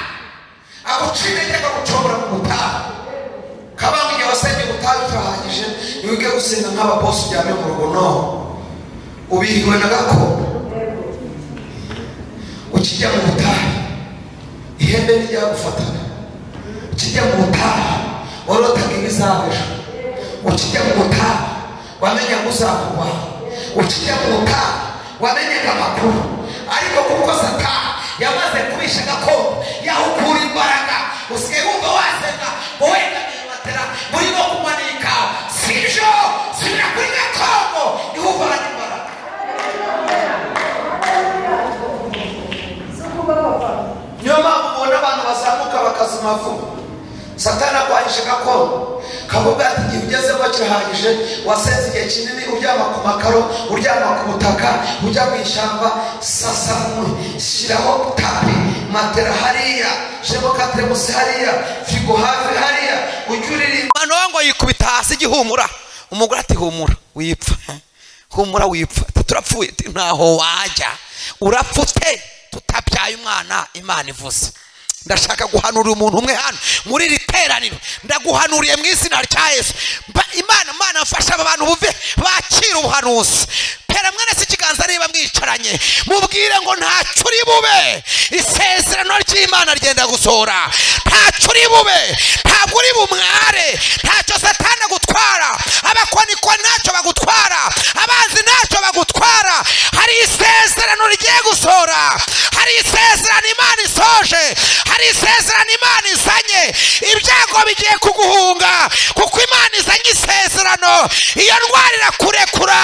agucira intege gucobora mu butayu kabanga igihe wasenge ubutayu turahagije ntiwige gusenga nk'ababosi uryamye mu rugo no ubihiwe na gakondo ukijya mu butayu ihembe ntiryagufatana ukijya mu butayu worotaga ibizabejo ukijya mu butayu wamenya ngo uzakurwara ukijya mu butayu wamenyaga amakuru ariko kuko satani yamaze kubisha gakondo yahukura imbaraga usigaye wumva wasenga ngo wenda nibatera muri no kumanika sibyo subira kuri gakondo niho uvana imbaraga bakazima vuba satani akwahishe gakondo kavuga ati igihe ugezemo kirahagije wasenze igihe kinini uryama ku makaro uryama ku butaka ujya mu ishyamba sasamwe shyiraho tabi matera hariya shemo kateremusi hariya figo hafi hariya ujye uririmba noneho ngo yikubita hasi igihumura umugore ati humura wipfa humura wipfa Ati, turapfuye Ati, ntaho wajya urapfute tutabyaye umwana imana ivuze ndashaka guhanurira umuntu umwe hano muri iri teraniro ndaguhanuriye mu izina rya yesu Mba- imana imana mfasha aba bantu buve bakira ubuhanuzi tera mwene si ikiganza niba mwicaranye mubwire ngo ntacyo uri bube isezerano ry'imana ryenda gusohora ntacyo uri bube ntabwo uri bumware ntacyo satani agutwara abakonikwa ntacyo bagutwara abanzi ntacyo bagutwara hari isezerano rigiye gusohora hari isezerano imana isoje hari isezerano imana izanye ibyago bigiye kuguhunga kuko imana izanye isezerano iyo ndwara irakurekura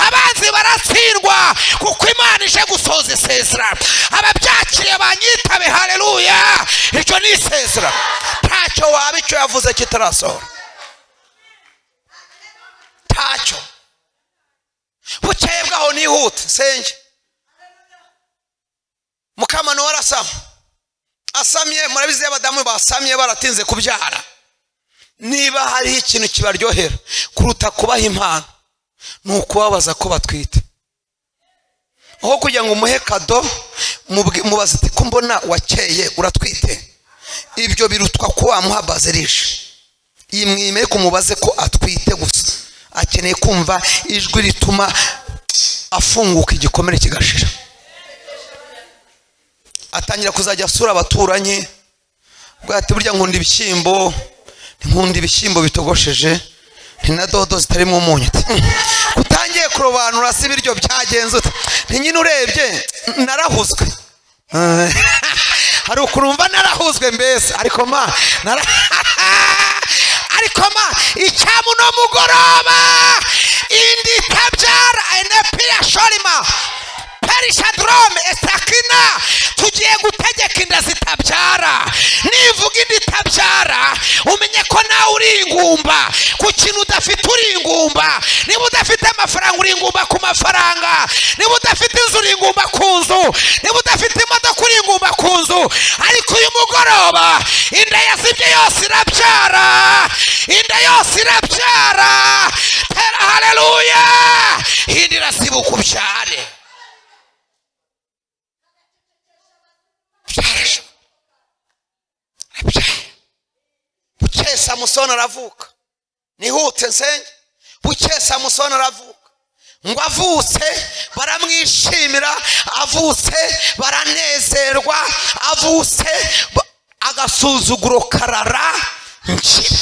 abanzi baratsindwa kuko imana ije gusoza isezerano ababyakiriye banyitabe hareruya iryo ni isezerano ntacyo waba icyo yavuze kitarasohora ntacyo bukeye bwaho nihute nsenge mukamano warasama asamye murabizi iyo abadamu basamye baratinze kubyara niba hariho ikintu kibaryohera kuruta kubaha impano ni ukubabaza ko batwite aho kugira ngo umuhe kado mubwi- mubaze ati ko mbona wakeye uratwite ibyo birutwa ko wamuha bazirije yimwime kumubaze ko atwite gusa akeneye kumva ijwi rituma afunguka igikomere kigashira atangira kuzajya asura abaturanyi bwa ati burya nkunda ibishyimbo nkunda ibishyimbo bitogosheje ni na dodo zitarimo umunyu Ati, "Mm, utangiye kurobanura si ibiryo byagenze ute ni nyine urebye narahuzwe Eh, hari ukuntu umva narahuzwe mbese ariko ma nara ariko ma icyamu no mugoroba indi itabyara enepira shorima perishadrome esakina tugiye gutegeka inda zitabyara nivuga inda itabyara umenye ko nawe uri ingumba ku kintu udafite uri ingumba niba udafite amafaranga uri ingumba ku mafaranga niba udafite inzu uri ingumba ku nzu niba udafite imodoka uri ingumba ku nzu ariko uyu mugoroba inda yazibye yose irabyara inda yose irabyara tera hareruya indi irasibuka ubyare byarashoboka arabyara bukeye samusoni aravuka nihute nsenge bukeye samusoni aravuka ngo avutse baramwishimira avutse baranezerwa avutse ba- agasuzuguro karara ngira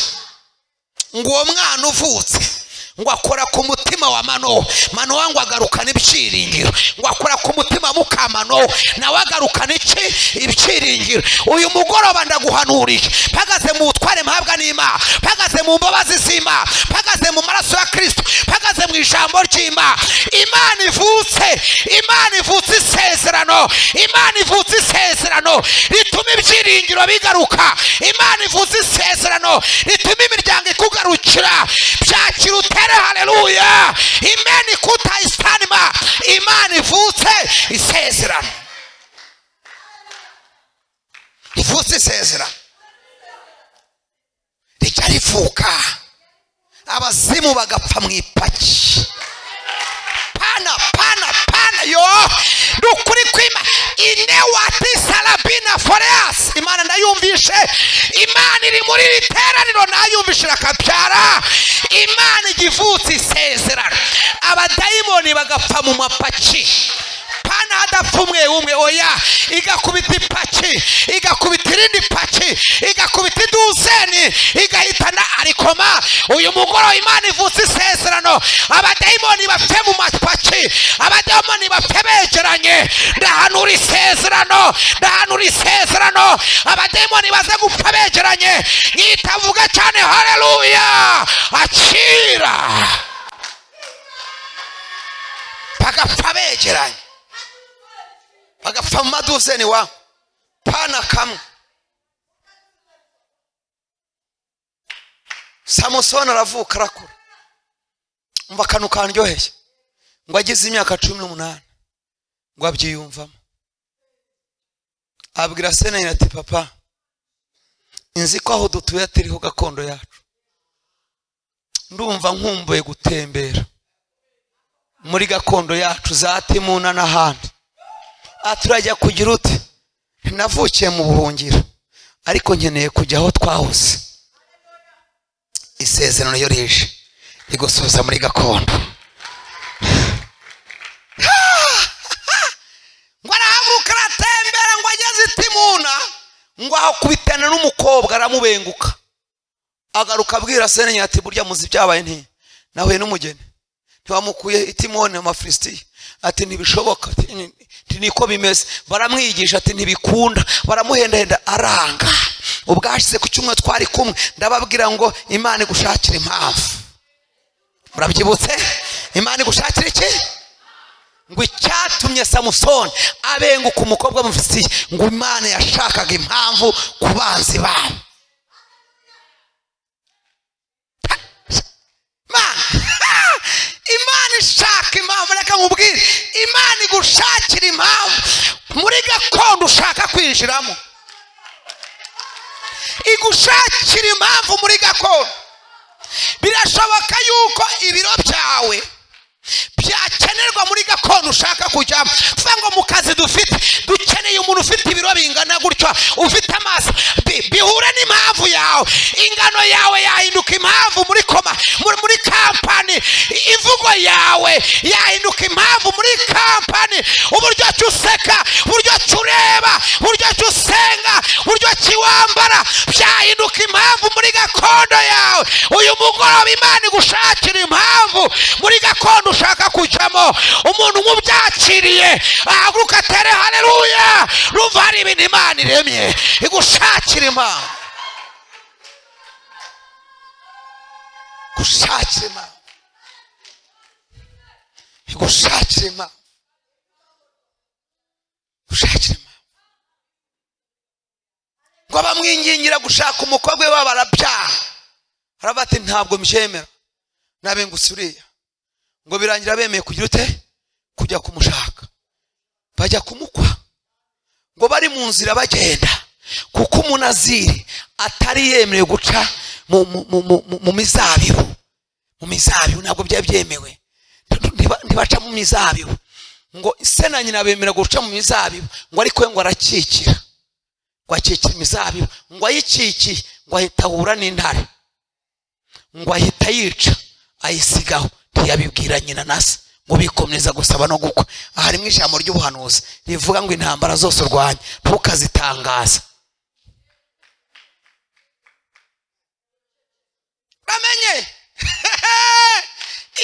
ngo uwo mwana uvutse ngo akora ku mutima wa manowa manowa ngo agarukane ibyiringiro ngo akora ku mutima wa mukamanowa nawe agarukane iki ibyiringiro uyu mugoroba ndaguhanuriye mpagaze mu butware mpabwa n'imana mpagaze mu mbabazi z'imana mpagaze mu maraso ya kirisito mpagaze mu ijambo ry'imana imana ivutse imana ivutse isezerano imana ivutse isezerano rituma ibyiringiro bigaruka imana ivutse isezerano rituma imiryango ikugarukira byakira utere hareruya imena ikutayisanima imana ivutse isezerano ivutse isezerano rijya rivuka abazimu bagapfa mu ipaki pana pana pana yo ni ukuri kwima ine wati salabina foreas imana ndayumvishe imana iri muri iri teraniro nayumvishe irakabyara imana igivutse isezerano abadayimoni bagapfa mu mapaki pana hadapfa umwe umwe oya igakubita ipaki igakubita irindi paki igakubita iduzeni igahitana ariko ma uyu mugoroba imana ivutse isezerano abadayimoni bapfe mu mapaki abadayimoni bapfe begeranye ndahanura isezerano ndahanura isezerano abadayimoni baze gupfa begeranye yitavuga cyane hareruya akira bagapfa begeranye bagapfa mu maduzeni wa pana kamwe samusoni aravuka arakura umva akantu kandyoheye ngo agize imyaka cumi n'umunani ngo abyiyumvamo abwira seneri ati papa nzi ko aho dutuye atariho gakondo yacu ndumva nkumbuye gutembera muri gakondo yacu za timuna n'ahandi aha turajya kugira ute navukiye mu buhungiro ariko nkeneye kujya aho twahose isezerano ryo rije rigusubiza muri gakondo ngo arahaguruka aratembera ngo ageze itimuna ngo ahakubitana n'umukobwa aramubenguka agaruka abwira senenya ati burya muzi byabaye nti nahuye n'umugeni ntibamukuye itimoni amafilisitiya ati ntibishoboka ati ni- ati niko bimeze baramwigisha ati ntibikunda baramuhendahenda aranga ubwashize ku cyumweru twari kumwe ndababwira ngo imana igushakire impamvu murabyibutse imana igushakire iki ngo icyatumye samusoni abenguka umukobwa w'umufilisitiya ngo imana yashakaga impamvu ku banzi babo imana imana ishaka impamvu reka nkubwire imana igushakira impamvu muri gakondo ushaka kwinjiramo igushakira impamvu muri gakondo birashoboka yuko ibiro byawe byakenerwa muri gakondo ushaka kujyamo tuvuga ngo mu kazi dufite dukeneye umuntu ufite ibiro bingana gutya ufite amaso bi- bihure n'impamvu yawe ingano yawe yahinduka impamvu muri koma muri, muri kampani imvugo yawe yahinduka impamvu muri kampani uburyo ki useka uburyo ki ureba uburyo ki usenga uburyo ki wambara byahinduka impamvu muri gakondo yawe uyu mugoroba imana igushakira impamvu muri gakondo ushaka kujyamo umuntu umubyakiriye ahaguruka atere hareruya rumva hari ibintu imana iremye igushakira impamvu igushakira impamvu igushakira impamvu gushakira impamvu ngo bamwingingira gushaka umukobwa we baba barabyaha araba ati ntabwo mbyemera nabengutse uriya ngo birangira bemeye kugira ute kujya kumushaka bajya kumukwa ngo bari mu nzira bagenda kuko umunaziri atari yemerewe guca mu, mu, mu, mu, mu- mu mizabibu mu mizabibu ntabwo byari byemewe Ntiba- ntibaca mu mizabibu ngo se na nyina bemera guca mu mizabibu ngo ariko we ngo arakikira ngo akikira imizabibu ngo ayikikiye ngo ahita ahura n'intare ngo ahita yica ayisigaho ntiyabibwira nyina na se ngo bikomeza gusaba no gukwa aha harimo ijambo ry'ubuhanuzi rivuga ngo intambara zose urwanya ntukazitangaza bamenye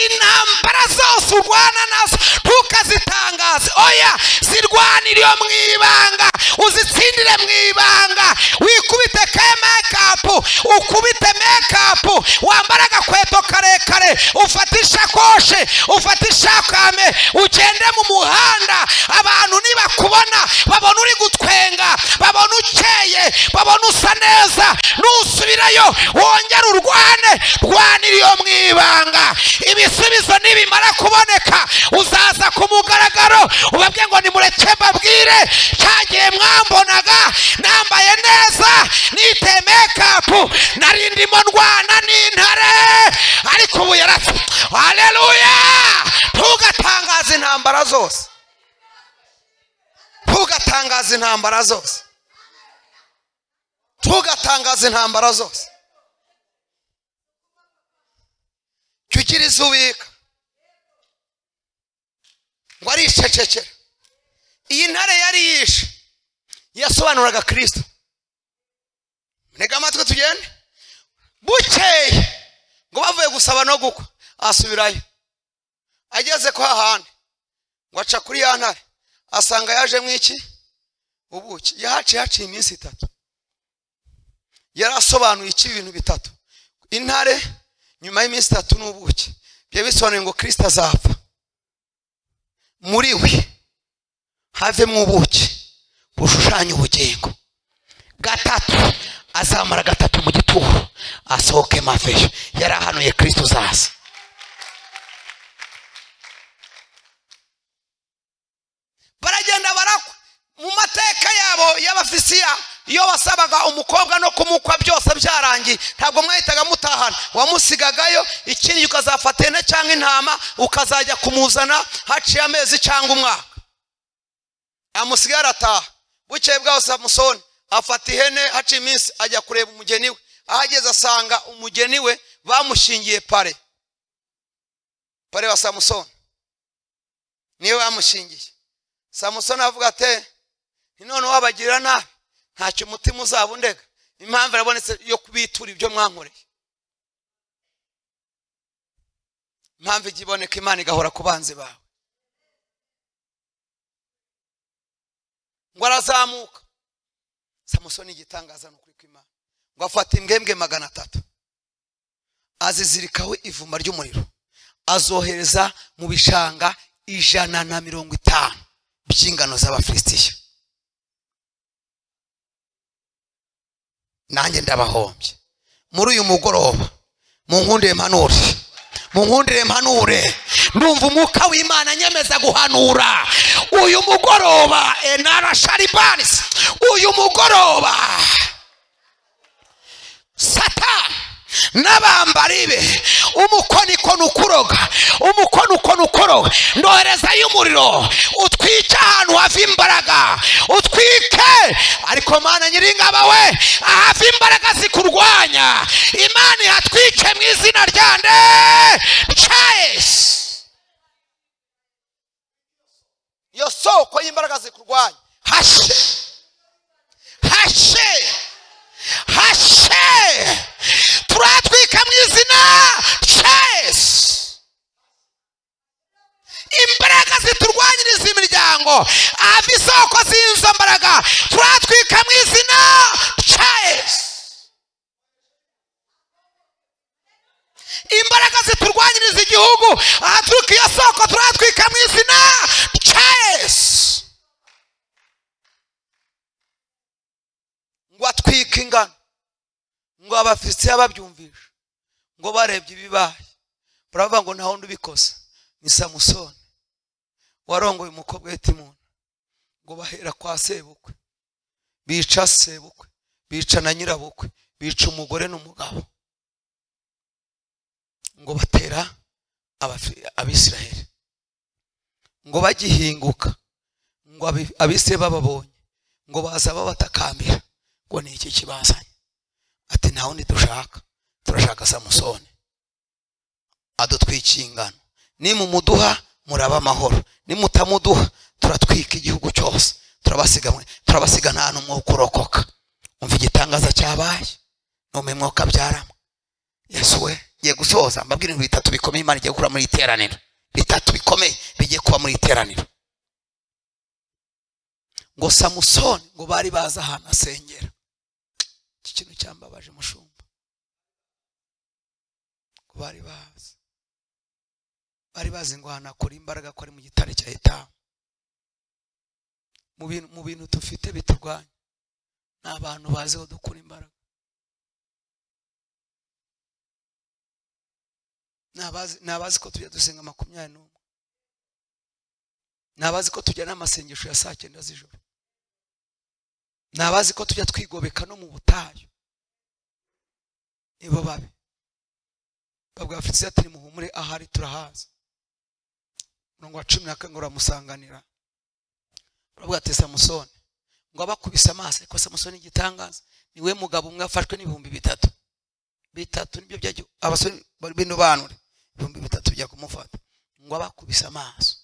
intambara zose urwana nazo ntukazitangaze oya zirwanire iyo mu ibanga uzitsindire mu ibanga wikubite ka mekapu ukubite mekapu wambare agakweto karekare ufate ishakoshi ufate ishakame ugende mu muhanda abantu nibakubona babona uri gutwenga babona ukeye babona usa neza nusubirayo wongere urwane rwanira iyo mu ibanga ibisubizo nibimara kuboneka uzaza ku mugaragaro ubabwe ngo nimureke mbabwire cyagiye mwambonaga nambaye neza niteye mekapu nari ndimo ndwana n'intare ariko ubu yaratse haleluya ntugatangaze intambara zose ntugatangaze intambara zose ntugatangaze intambara zose jya ugira izo ubika ngo aricecekera iyi ntare yari yishe yasobanuraga kirisito ntega amatwi tugende bukeye ngo bavuye gusaba no gukwa asubirayo ageze ko hahandi ngo aca kuri ya ntare asanga yajemo iki ubuki yahaciye haciye iminsi itatu yari asobanuye iki ibintu bitatu intare nyuma y'iminsi itatu n'ubuki byari bisobanuye ngo kirisita azapfa muri we havemo ubuki bushushanya ubugingo gatatu azamara gatatu mu gitondo tu asohoke mafeshi yari ahanuye kristo uzaza baragenda barakwa mu mateka yabo y'abafisiya iyo wasabaga umukobwa no kumukwa byose byarangiye ntabwo mwahitaga mutahana wamusigagayo ikindi ukazafata ihene cyangwa intama ukazajya kumuzana haciye amezi cyangwa umwaka amusigaye arataha bukeye bwaho samusoni afata ihene haciye iminsi ajya kureba umugeni we ahageze asanga umugeni we bamushingiye pare pare wa samusoni niyo bamushingiye samusoni avuga ati none wabagirira nabi ntacyo umutima uzaba undega impamvu irabonetse yo kubitura ibyo mwankoreye impamvu ijya iboneka imana igahora ku banzi bawe ngo arazamuka samusoni igitangaza ni ukuri kw'imana ngo afata imbwembwe magana atatu azizirikaho ivuma ry'umuriro azohereza mu bishanga ijana na mirongo itanu by'ingano z'abafilisitiya nanjye ndabahombye muri uyu mugoroba munkundire mpanure munkundire mpanure ndumva umwuka w'imana nyemeza guhanura uyu mugoroba enara sharibanisi uyu mugoroba satani n'abambari be umukonikoni ukuroga umukonikoni ukoroga ndoherezayo umuriro utwike ahantu hava imbaraga utwike ariko mana nyiringabo we ahava imbaraga zikurwanya imana ihatwike mu izina rya nde cayesi iyo soko y'imbaraga zikurwanya hashe hashe hashe turatwika mu izina rya yesu imbaraga ziturwanyiriza imiryango ava isoko z'izo mbaraga turatwika mu izina rya yesu imbaraga ziturwanyiriza igihugu ahaturuka iyo soko turatwika mu izina rya yesu ngo atwike ingano ngo abafisiya babyumvishe ngo barebye ibibaye baravuga ngo nta wundi ubikoze ni samusoni warongoye umukobwa w'itimuna ngo bahera kwa sebukwe bica sebukwe bica na nyirabukwe bica umugore n'umugabo ngo batera abafi- abisiraheli ngo bagihinguka ngo abi- abisiraheli bababonye ngo baza babatakambira ngo ni iki kibazanye ati nta wundi dushaka turashaka samusoni adutwikiye ingano nimumuduha muraba amahoro nimutamuduha turatwika igihugu cyose turabasiga mwe- turabasiga nta n'umwuka urokoka umva igitangaza cyabaye nume mwuka byaramo yesu we ngiye gusoza mbabwira ibintu bitatu bikomeye imana igiye gukora muri iri teraniro bitatu bikomeye bigiye kuba muri iri teraniro ngo samusoni ngo bari bazi ahantu asengera iki kintu cyambabaje mushumba ngo bari bazi bari bazi ngo ahantu hakora imbaraga ko ari mu gitare cya etamu mu bintu mu bintu dufite biturwanya ni abantu bazi aho dukura imbaraga ni abazi- ni abazi ko tujya dusenga makumyabiri n'umwe ni abazi ko tujya n'amasengesho ya saa cyenda z'ijoro ni abazi ko tujya twigobeka no mu butayu nibo babi babwa afurisiya ati nimuhumure ahari turahaza murongo wa cumi na kane ngo uramusanganira uravuga ati samusoni ngo abakubise amaso ariko samusoni igitangaza niwe mugabo umwe afashwe n'ibihumbi bitatu bitatu nibyo byajya abasore b'indobanure ibihumbi bitatu bijya kumufata ngo abakubise amaso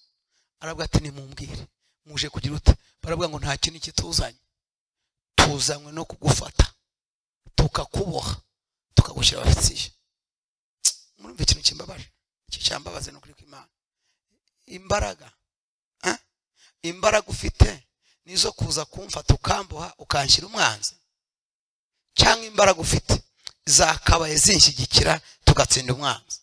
aravuga ati nimumbwire muje kugira ute baravuga ngo nta kintu kituzanye tuzanywe no kugufata tukakuboha tukagushyira abafitiye murumva ikintu kimbabaje iki cyambabaze ni ukuri kw'imana imbaraga eh? imbaraga ufite nizo kuza kumfata ukamboha ukanshyira umwanzi cyangwa imbaraga ufite zakabaye zinshyigikira tugatsinda umwanzi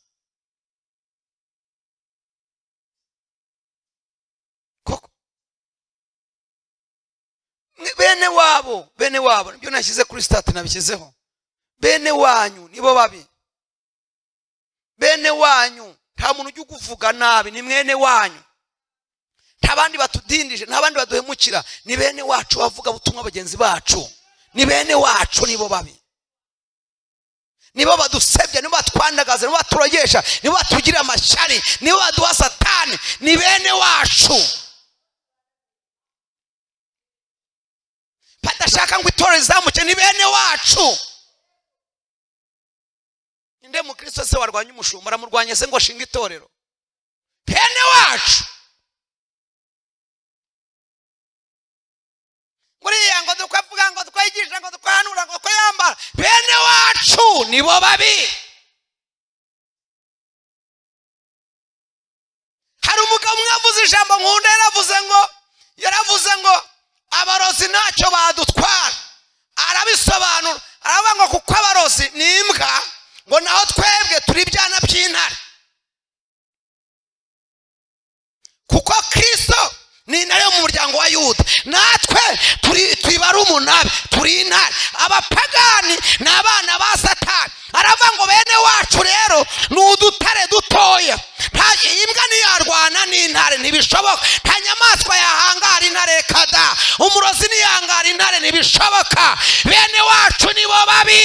koko bene wabo bene wabo nibyo nashyize kuri sitati nabishyizeho bene wanyu nibo babi bene wanyu nta muntu ujya uguvuga nabi ni mwene wanyu nta bandi batudindije nta bandi baduhemukira ni bene wacu bavuga butumwa bagenzi bacu ni bene wacu nibo babi nibo badusebya nibo batwandagaza nibo baturogesha nibo batugira amashyari nibo baduha satani ni bene wacu badashaka ngo itora rizamuke ni bene wacu ninde mukristo se warwanya umushumba aramurwanya se ngo ashinge itorero bene wacu buriya ngo dukavuga ngo twigisha ngo twanura ngo twiyambara bene wacu nibo babi hari umugabo umwe yavuze ijambo nkunda yaravuze ngo yaravuze ngo abarozi ntacyo badutwara arabisobanura aravuga ngo kuko abarozi ni imbwa ngo naho twebwe turi ibyana by'intare kuko kristo ni intare yo mu muryango wa yuda natwe turi- tubara umunani turi intare abapagani ni abana ba satani aravuga ngo bene wacu rero ni udutare dutoya nta imbwa ntiyarwana n'intare ntibishoboka nta nyamaswa yahangara intare kada umurozi ntiyangara intare ntibishoboka bene wacu nibo babi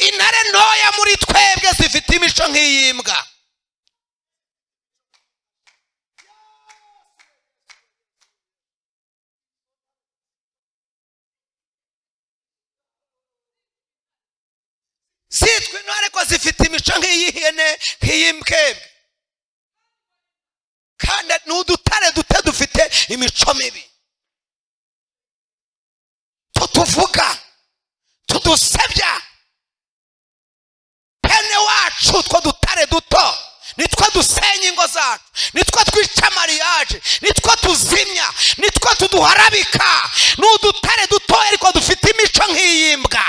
intare ntoya muri twebwe zifite imico nk'iy'imbwa zitwa intore ariko zifite imico nk'iy'ihene nk'iy'imbwebwe kandi ni udutare duto dufite imico mibi tutuvuga tudusebya bene wacu two dutare duto nitwo dusenya ingo zacu nitwo twica mariyaje nitwo tuzimya nitwo tuduharabika ni udutare dutoya ariko dufite imico nk'iy'imbwa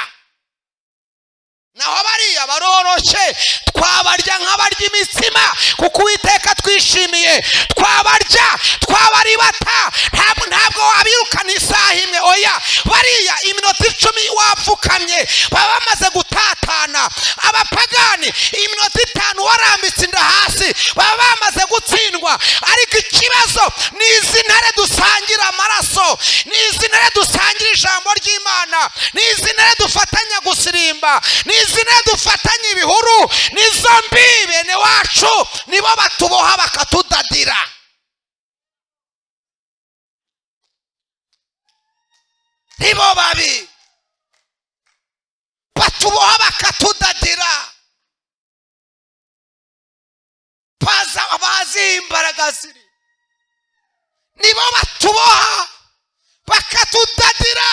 naho bariya baroroshe twabarya nk'abarya imitsima kuko uwiteka twishimiye twabarya twabaribata ntabwo ntabwo wabirukana isaha imwe oya bariya iminota icumi wapfukamye baba bamaze gutatana abapagani iminota itanu warambitse inda hasi baba bamaze gutsindwa ariko ikibazo ni izi ntare dusangira amaraso ni izi ntare dusangira ijambo ry'imana ni izi ntare dufatanya gusirimba ni izi ntare dufatanya ibihuru ni izo mbi bene wacu nibo batuboha bakatudadira nibo babi batuboha bakatudadira baza bazi imbaraga ziri nibo batuboha bakatudadira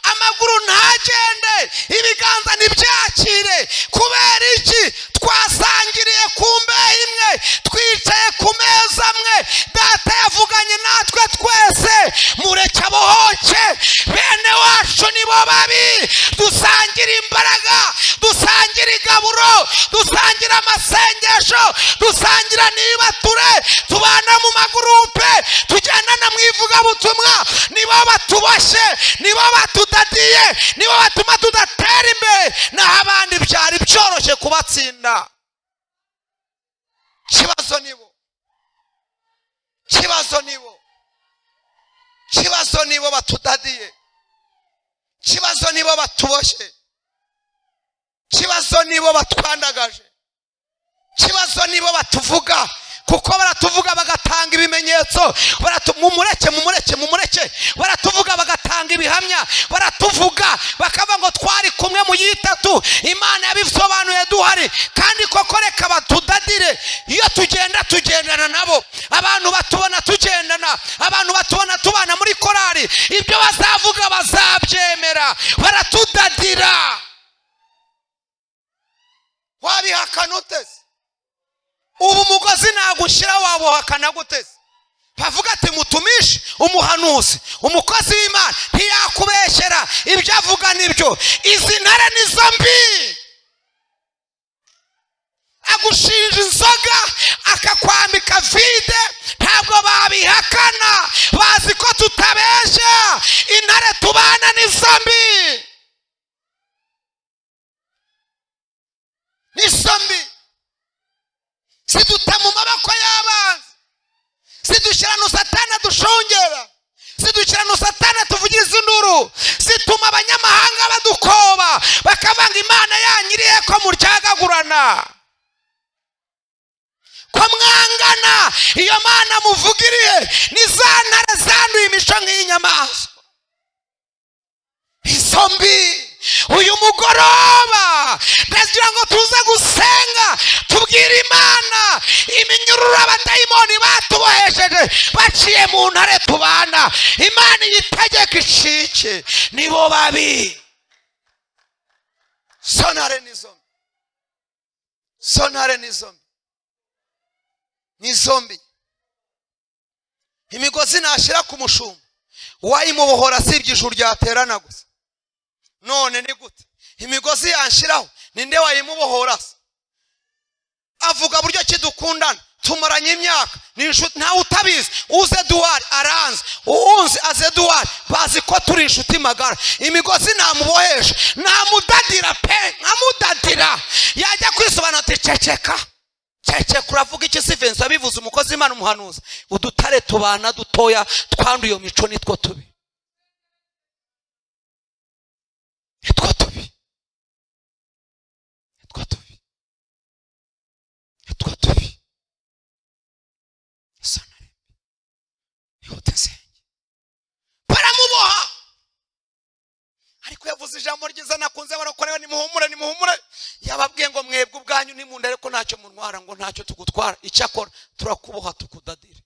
amaguru ntagende ibiganza ntibyakire kubera iki twasangiriye ku mbehe imwe twicaye ku meza amwe data yavuganye natwe twese mureke abohoke bene wacu nibo babi dusangira imbaraga dusangira igaburo dusangira amasengesho dusangira n'ibature tubana mu magurupe tugendana mu ivugabutumwa nibo batuboshye nibo batudadiye nibo batuma tudatera imbere naho abandi byari byoroshye kubatsinda kibazo nibo kibazo nibo kibazo nibo batudadiye kibazo nibo batuboshye kibazo nibo batwandagaje kibazo nibo batuvuga kuko baratuvuga bagatanga ibimenyetso baratu- mumureke mumureke mumureke baratuvuga bagatanga ibihamya baratuvuga bakavuga ngo twari kumwe mu y'itatu imana yabisobanuye duhari kandi koko reka batudadire iyo tugenda tugendana nabo abantu batubona tugendana abantu batubona tubana muri korari ibyo bazavuga bazabyemera baratudadira wabihakana utese ubu umugozi nagushyira wabuhakana guteze bavuga ati mutumishe umuhanuzi umukozi w'imana ntiyakubeshyera ibyo avuga nibyo izi ntare ni zo mbi agushinja inzoga akakwambika vide ntabwo babihakana bazi ko tutabeshya intare tubana ni zo mbi induru zituma abanyamahanga badukoba bakavanga imana yanyu irihe ko muryagagurana ko mwangana iyo mana muvuga irihe ni za ntare zanduye imico nk'iy'inyamaswa izo mbi uyu mugoroba ndagira ngo tuze gusenga tubwire imana iminyururu abadayimoni batubohesheje baciye mu ntare tubana imana iyitegeka icike nibo babi sonare n'izo mbi sonare n'izo mbi n'izo mbi imigozi nashyira ku mushumba wayimubohora asibye ijuru ryaterana gusa none ni gute imigozi yanshiraho ninde wayimubohora se avuga buryo ki dukundana tumaranye imyaka ni inshuti ntawe utabizi uze duwari aranze uwunzi aze duwari bazi ko turi inshuti magara imigozi namubohesha namudadira pe nkamudadira yajya kwisobanura ati ceceka ceceka uravuga iki si venzi wabivuze umukozi imana umuhanuza udutare tubana dutoya twanduye iyo mico nitwo tubi nitwo tubi nitwo tubi nitwo tubi isa na rimwe ihute nsenge baramuboha ariko yavuze ijambo ryiza nakunze barakorewe nimuhumure nimuhumure yababwiye ngo mwebwe ubwanyu nimunda ariko ntacyo muntwara ngo ntacyo tugutwara icyakora turakuboha tukudadira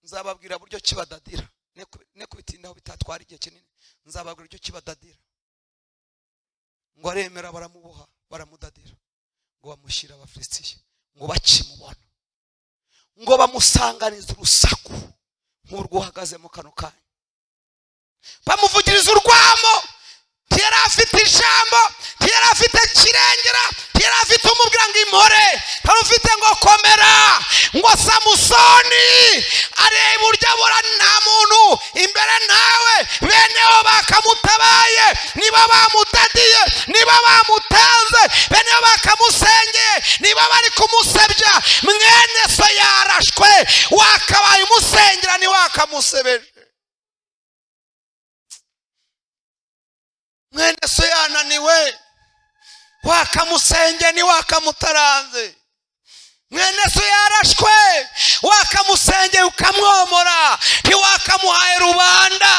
nzababwira buryo kibadadira ne kubitindaho bitatwara igihe kinini nzababwira ibyo kibadadira ngo aremera baramuboha baramudadira ngo bamushyire abafilisitiye ngo bakimubona ngo bamusanganize urusaku nk'urwo uhagazemo kano kanya bamuvugiriza urwamo ntiyari afite ijambo ntiyari afite kirengera ntiyari afite umubwira ngo impore ntari ufite ngo komera ngo samusoni areba uburyo abura nta muntu imbere nawe beneho bakamutabaye niba bamudadiye niba bamutanze beneho bakamusengeye niba bari kumusebya mwene so yarashwe wakabaye umusengera ntiwakamusebeje mwene so yananiwe wakamusenge ni wakamutaranze mwene so yarashwe wakamusenge ukamwomora ntiwakamuhaye rubanda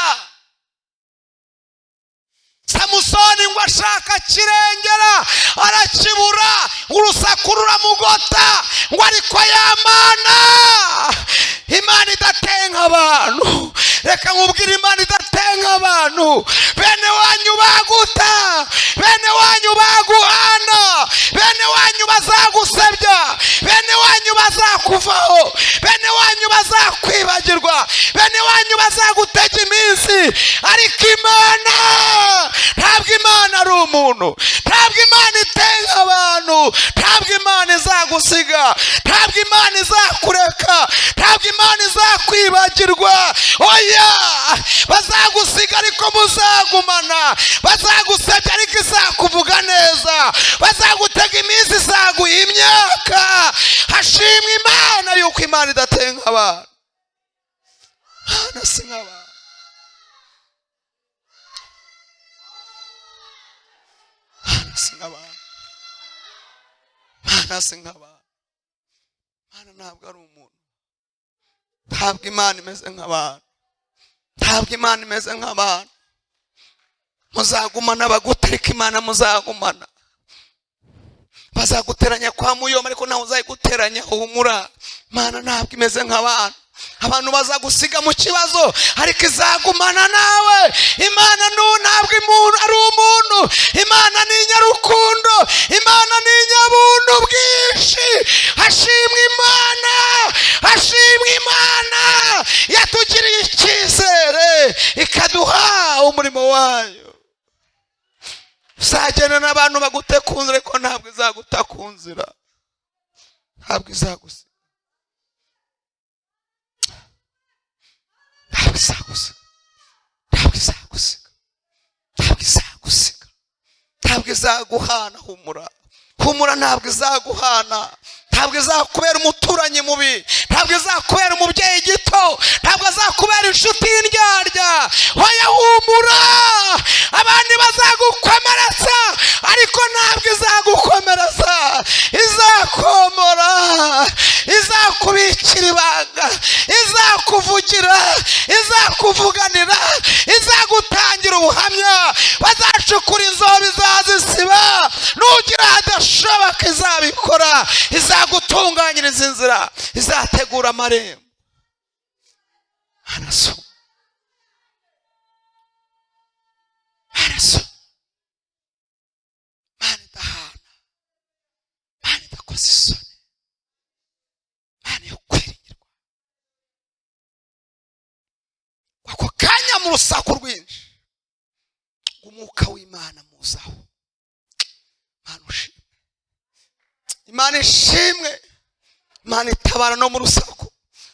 samusoni ngo ashaka kirengera arakibura urusaku ruramugota ngo ariko yamana imana idatenga abantu reka nkubwire imana idatenga abantu bene wanyu baguta bene wanyu baguhana bene wanyu bazagusebya bene wanyu bazakuvaho bene wanyu bazakwibagirwa bene wanyu bazagutega iminsi ariko imana ntabwo imana ari umuntu ntabwo imana itenga abantu ntabwo imana izagusiga ntabwo imana izakureka ntabwo imana izakwibagirwa oya bazagusiga ariko muzagumana bazagusebya ariko izakuvuga neza bazagutega iminsi izaguha imyaka hashimwe imana yuko imana idatenga abantu imana si nk'abantu Mana si nk'abantu Mana si nk'abantu Mana ntabwo ari umuntu ntabwo imana imeze nk'abantu ntabwo imana imeze nk'abantu muzagumana bagutereka imana muzagumana bazaguteranya kwa muyoma ariko nawe uzayiguteranya humura Mana ntabwo imeze nk'abantu abantu bazagusiga mu kibazo ariko izagumana nawe imana nu ntabwo imuntu ari umuntu imana ni inyarukundo imana ni inyabuntu bwinshi hashimwe imana hashimwe imana yatugiriye icyizere ikaduha umurimo wayo uzagenda n'abantu bagute ku nzira ariko ntabwo izaguta ku nzira ntabwo izagusiga ntabwo izagusiga ntabwo izagusiga ntabwo izagusiga ntabwo izaguhana humura humura ntabwo izaguhana ntabwo izakubera umuturanyi mubi ntabwo izakubera umubyeyi gito ntabwo azakubera inshuti y'indyarya hoya humura abandi bazagukomeretsa ariko ntabwo izagukomeretsa izakomora izakubikira ibanga izakuvugira izakuvuganira izagutangira ubuhamya bazacukura inzobe izazisiba nugira hadashoboka izabikora izagutunganyiriza inzira izategura amarembo arasoma arasoma mana idahana mana idakoze isoni mana yo kwiringirwa ako kanya mu rusaku rwinshi umwuka w'imana muzaho mana ushimwe imana ishimwe imana itabara no mu rusaku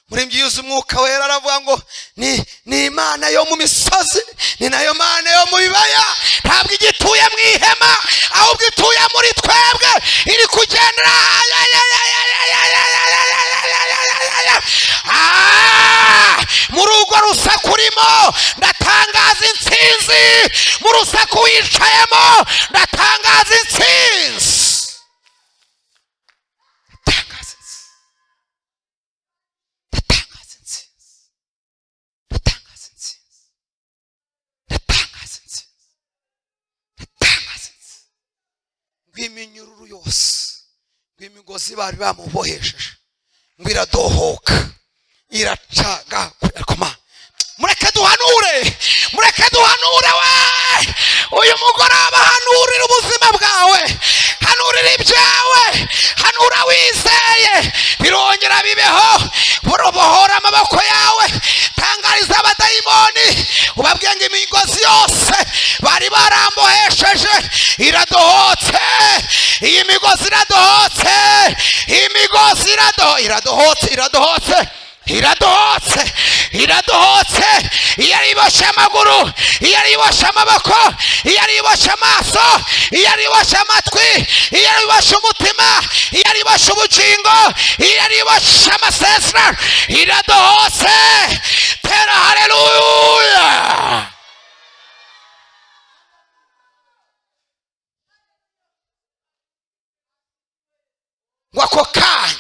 umurembyi yuzuye umwuka wera aravuga ngo ni ni imana yo mu misozi ni nayo mana yo mu bibaya ntabwo igituye mu ihema ahubwo ituye muri twebwe iri kugendera Ah! muri urwo rusaku urimo ndatangaza intsinzi mu rusaku wicayemo ndatangaza intsinzi ndatangaza intsinzi ndatangaza intsinzi ndatangaza intsinzi ndatangaza intsinzi ndatangaza intsinzi rw'iminyururu yose rw'imigozi bari bamubohesheje ngo iradohoka iracagakoma mureke duhanure mureke duhanure we uyu mugoroba hanurira ubuzima bwawe hanurira ibyawe hanura wizeye birongera bibeho burobohora amaboko yawe tangariza abadayimoni ubabwiye ngo imigozi yose bari barambohesheje iradohotse iyi migozi iradohotse iyi migozi irado- iradohotse iradohotse iradohotse iradohotse iyo ari iboshye amaguru iyo ari iboshye amaboko iyo ari iboshye amaso iyo ari iboshye amatwi iyo ari iboshye umutima iyo ari iboshye ubugingo iyo ari iboshye amasesera iradohotse tera hareruya ngo ako kanya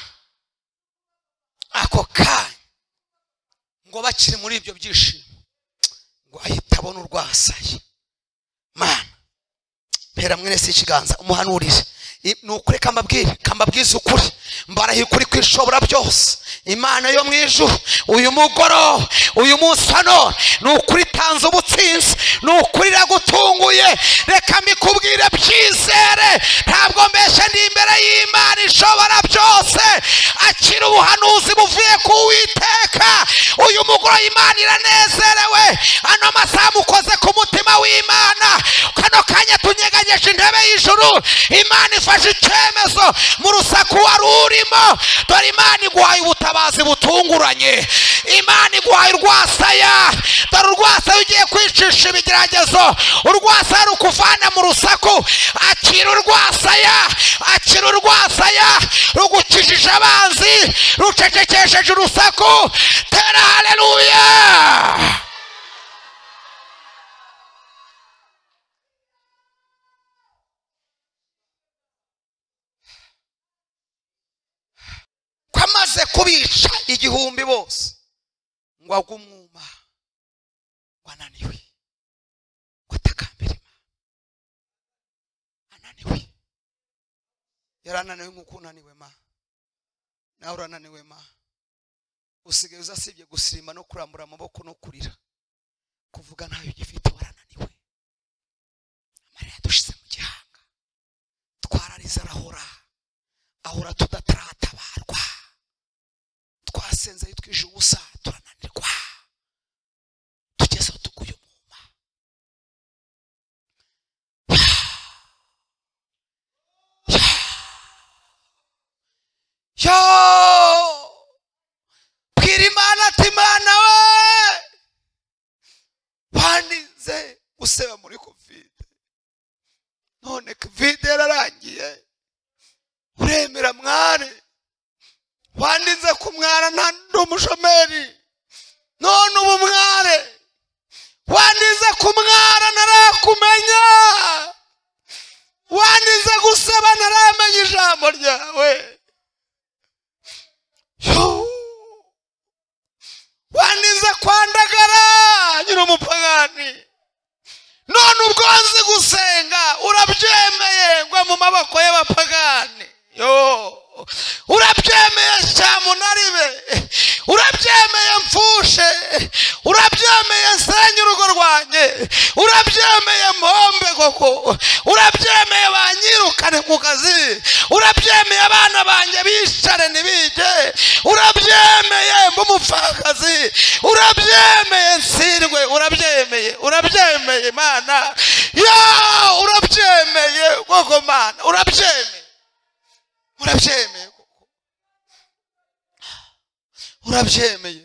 ako kanya ngo bakiri muri ibyo byishimo ngo ahita abona urwasaye mana mpera mwene si ikiganza umuhanurire I- ni ukuri kambabwire kambabwize ukuri mbarahiye ukuri kwishobora byose imana yo mu ijuru uyu mugoroba uyu munsi hano ni ukuri itanze ubutsinzi ni ukuri iragutunguye reka mbikubwire byizere ntabwo mbeshye ndi imbere y'imana ishobora byose akira ubuhanuzi buvuye ku witeka uyu mugoroba imana iranezerewe ano masaha mukoze ku mutima w'imana kano kanya tunyeganyeje intebe y'ijuru imana ifashe icyemezo mu rusaku wari urimo dore imana iguhaye ubutabazi butunguranye imana iguhaye urwasaya dore urwasaya ugiye kwicisha ibigeragezo urwasaya rukuvana mu rusaku akira urwasaya akira urwasaya rugukijije abanzi rucecekesheje urusaku tera hareruya ko amaze kubica igihumbi bose ngo agwe umwuma ngo ananiwe ngo atakambire imana ananiwe yari ananiwe nk'uko unaniwe ma nawe urananiwe ma usigaye uzasibye gusirimba no kurambura amaboko no kurira kuvuga ntayo ugifite warananiwe amarira yadushize mu gihanga twararize arahora ahora tudataratabarwa twasenze yitwije ubusa turananirwa tugeze aho tuguye umwuma yo bwira imana ati imana we wandinze guseba muri kovide none kovide yararangiye uremera mwari wandinze ku mwana nta ndi umushomeri none ubu mware wandinze ku mwana narakumenya wandinze gusaba ntaramenya ijambo ryawe Yoo. wandinze kwandagara nyiri umupagani none ubwo nzi gusenga urabyemeye ngwa mu maboko y'abapagani Yoo. urabyemeye cyamunaribe urabyemeye mfushe urabyemeye nsenye urugo rwanjye urabyemeye mpombe koko urabyemeye banyirukane ku kazi urabyemeye abana banjye bicare ntibige urabyemeye mb'umupfakazi urabyemeye nsirwe urabyemeye urabyemeye mana ya urabyemeye koko mana urabyemeye urabyemeye koko urabyemeye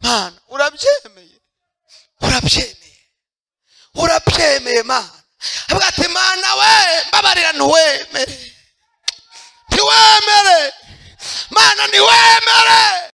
mana urabyemeye urabyemeye urabyemeye mana avuga ati mana we mbabarira ntiwemere